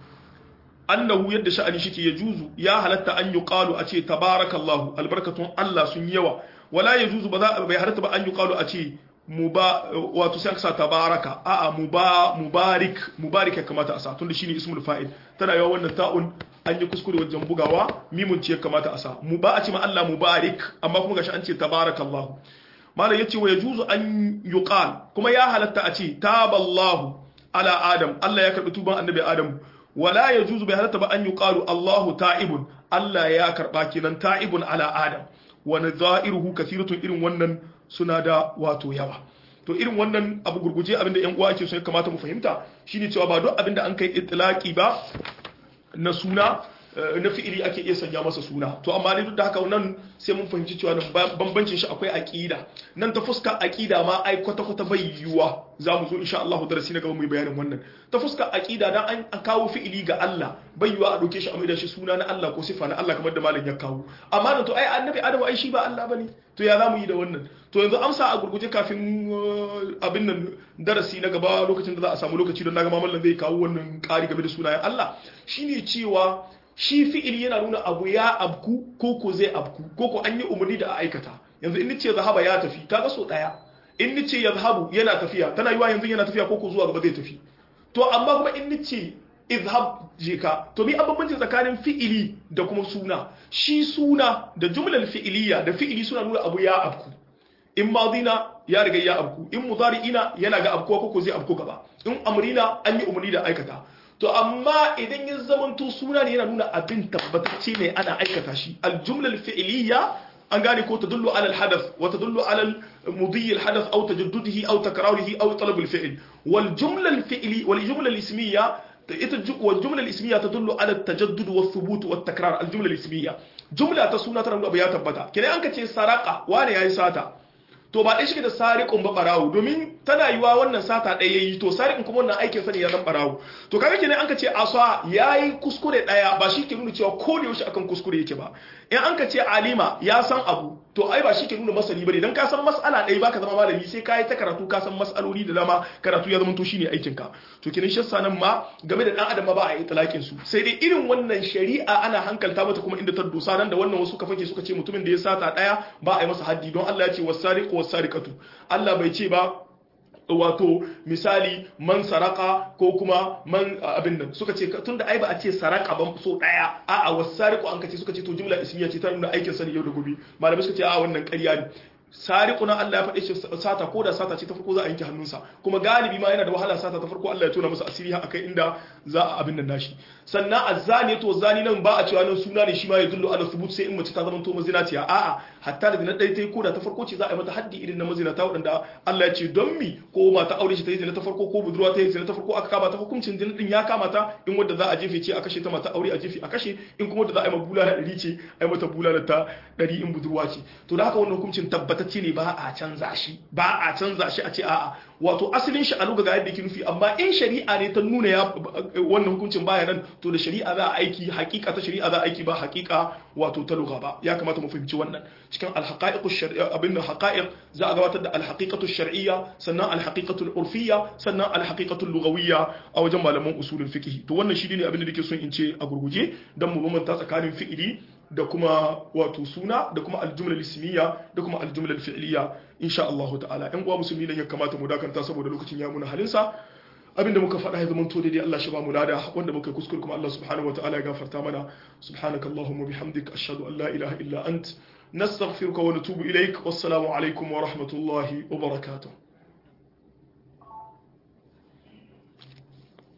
annahu yadda sha'ani shike yajuzu ya halatta an yuqalu a ce tabarakallahu albarkatun Allah sun yawa wala yajuzu ba za bai halatta ba an yuqalu a ce muba wato sai aka sa tabaraka a'a muba mubarik mubarik ya kamata a sa tunda shine ismul fa'il tana yawa wannan ta'un an yi kuskure wajen bugawa mimun ce ya kamata a sa mu ba a ce ma Allah mubarik amma kuma gashi an ce tabarakallahu malam yace wa yajuzu an yuqal kuma ya halatta a ce taballahu ala adam Allah ya karbi tuban annabi adam wala yajuzu bai halatta ba an yuqalu Allahu ta'ibun Allah ya karba kenan ta'ibun ala adam wa nadha'iruhu kathiratun irin wannan suna da wato yawa to irin wannan abu gurguje abinda yan uwa ke so ya kamata mu fahimta shine cewa ba duk abinda an kai itlaqi ba na suna na fi'ili ake iya sanya masa suna to amma ne duk da haka nan sai mun fahimci cewa bambancin shi akwai aqida nan ta fuska aqida ma ai kwata kwata bai yiwuwa za mu zo insha Allah darasi na gaba mu yi bayanin wannan ta fuska aqida dan an kawo fi'ili ga Allah bai yiwuwa a doke shi a maida shi suna na Allah ko sifa na Allah kamar da malam ya kawo amma nan to ai annabi Adamu ai shi ba Allah bane to ya zamu yi da wannan to yanzu amsa a gurguje kafin abin nan darasi na gaba lokacin da za a samu lokaci don naga mamallan zai kawo wannan ƙari game da sunayen Allah shine cewa shi fi'il yana nuna abu ya abku ko ko zai abku ko ko an yi umarni da a aikata yanzu in nace zahaba ya tafi kaga so daya in nace yazhabu yana tafiya tana yiwa yanzu yana tafiya ko ko zuwa gaba zai tafi to amma kuma in nace izhab je ka to bi bambanci tsakanin fi'ili da kuma suna shi suna da jumlar fi'iliya da fi'ili suna nuna abu ya abku in madina ya riga ya abku in mudari'ina yana ga abkuwa ko ko zai abku gaba in amrina an yi umarni da aikata to amma idan ya zamanto suna ne yana nuna abin tabbatacce ne ana aikata shi aljumlal fi'liya an gane ko tadullu ala alhadath wa tadullu ala mudhi alhadath aw tajaddudihi aw takrarihi aw talab alfi'l wal jumla alfi'li wal jumla alismiyya ita wal jumla al-ismiyya tadullu ala at-tajaddud wa thubut wa at-takrar al-jumla al-ismiyya jumla ta suna ta abu ya tabbata kina an ka ce saraka wane yayi sata to ba dai shi da sariqun ba barawo domin tana yiwa wannan sata ɗaya yayi to sariqun kuma wannan aikin sa ne ya zan barawo to kaga kenan an ka ce asa yayi kuskure ɗaya ba shi ke nuna cewa ko da yaushe akan kuskure yake ba in an ka ce alima ya san abu to ai ba shi ke nuna masani bane dan ka san mas'ala ɗaya baka zama malami sai ka yi ta karatu ka san mas'aloli da dama karatu ya zama to shine aikin ka to kenan shi nan ma game da dan adam ma ba a yi talakin su sai dai irin wannan shari'a ana hankalta mata kuma inda ta dosa nan da wannan wasu ka fake suka ce mutumin da ya sata ɗaya ba a yi masa haddi don Allah ya ce wasariqu wasariqatu Allah bai ce ba wato misali man saraka ko kuma man abin nan suka ce tunda ai ba a ce saraka ban so daya a'a wasariqu an kace suka ce to jumla ismiya ce ta nuna aikin sa ne yau da gobe malamai suka ce a wannan ƙarya ne sariqu na Allah ya faɗe shi sata ko da sata ce ta farko za a yanke hannunsa kuma galibi ma yana da wahala sata ta farko Allah ya tona masa asiri har akai inda za a abin nan nashi sannan azzani to zani nan ba a cewa nan suna ne shi ma ya dullu ala thubut sai in mace ta zama to mazinaciya a'a hatta da na dai tai ko da ta farko ce za a yi mata haddi irin na mazinata wadanda Allah ya ce don mi ko mata aure shi ta yi zina ta farko ko budurwa ta yi zina ta farko aka kama ta hukuncin zina din ya kama ta in wanda za a jefe ce a kashe ta mata aure a jefe a kashe in kuma wanda za a yi ma bulala ɗari ce a yi mata bulala ta ɗari in budurwa ce to da haka wannan hukuncin tabbatacce ne ba a canza shi ba a canza shi a ce a'a wato asalin shi a luga ga yadda yake nufi amma in shari'a ne ta nuna ya wannan hukuncin baya nan to da shari'a za a aiki hakika ta shari'a za a aiki ba hakika wato ta lugha ba ya kamata mu fahimci wannan cikin alhaqaiqu shar'iyya abin da haqa'iq za a gabatar da alhaqiqatu shar'iyya sannan alhaqiqatu urfiyya sannan alhaqiqatu lughawiyya a wajen malaman usulul fiqh to wannan shi ne abin da nake son in ce a gurguje dan mu bambanta tsakanin fi'ili da kuma wato suna da kuma aljumla ismiya da kuma aljumla fi'liya insha Allah ta'ala ɗan uwa musulmi ne ya kamata mu dakanta saboda lokacin ya muna halinsa abinda muka faɗa ya zama to daidai Allah shi ba mu lada wanda muka kuskure kuma Allah subhanahu wa ta'ala ya gafarta mana subhanaka allahumma bihamdik ashhadu an la ilaha illa ant nastaghfiruka wa natubu ilaik wassalamu alaikum wa rahmatullahi wa barakatuh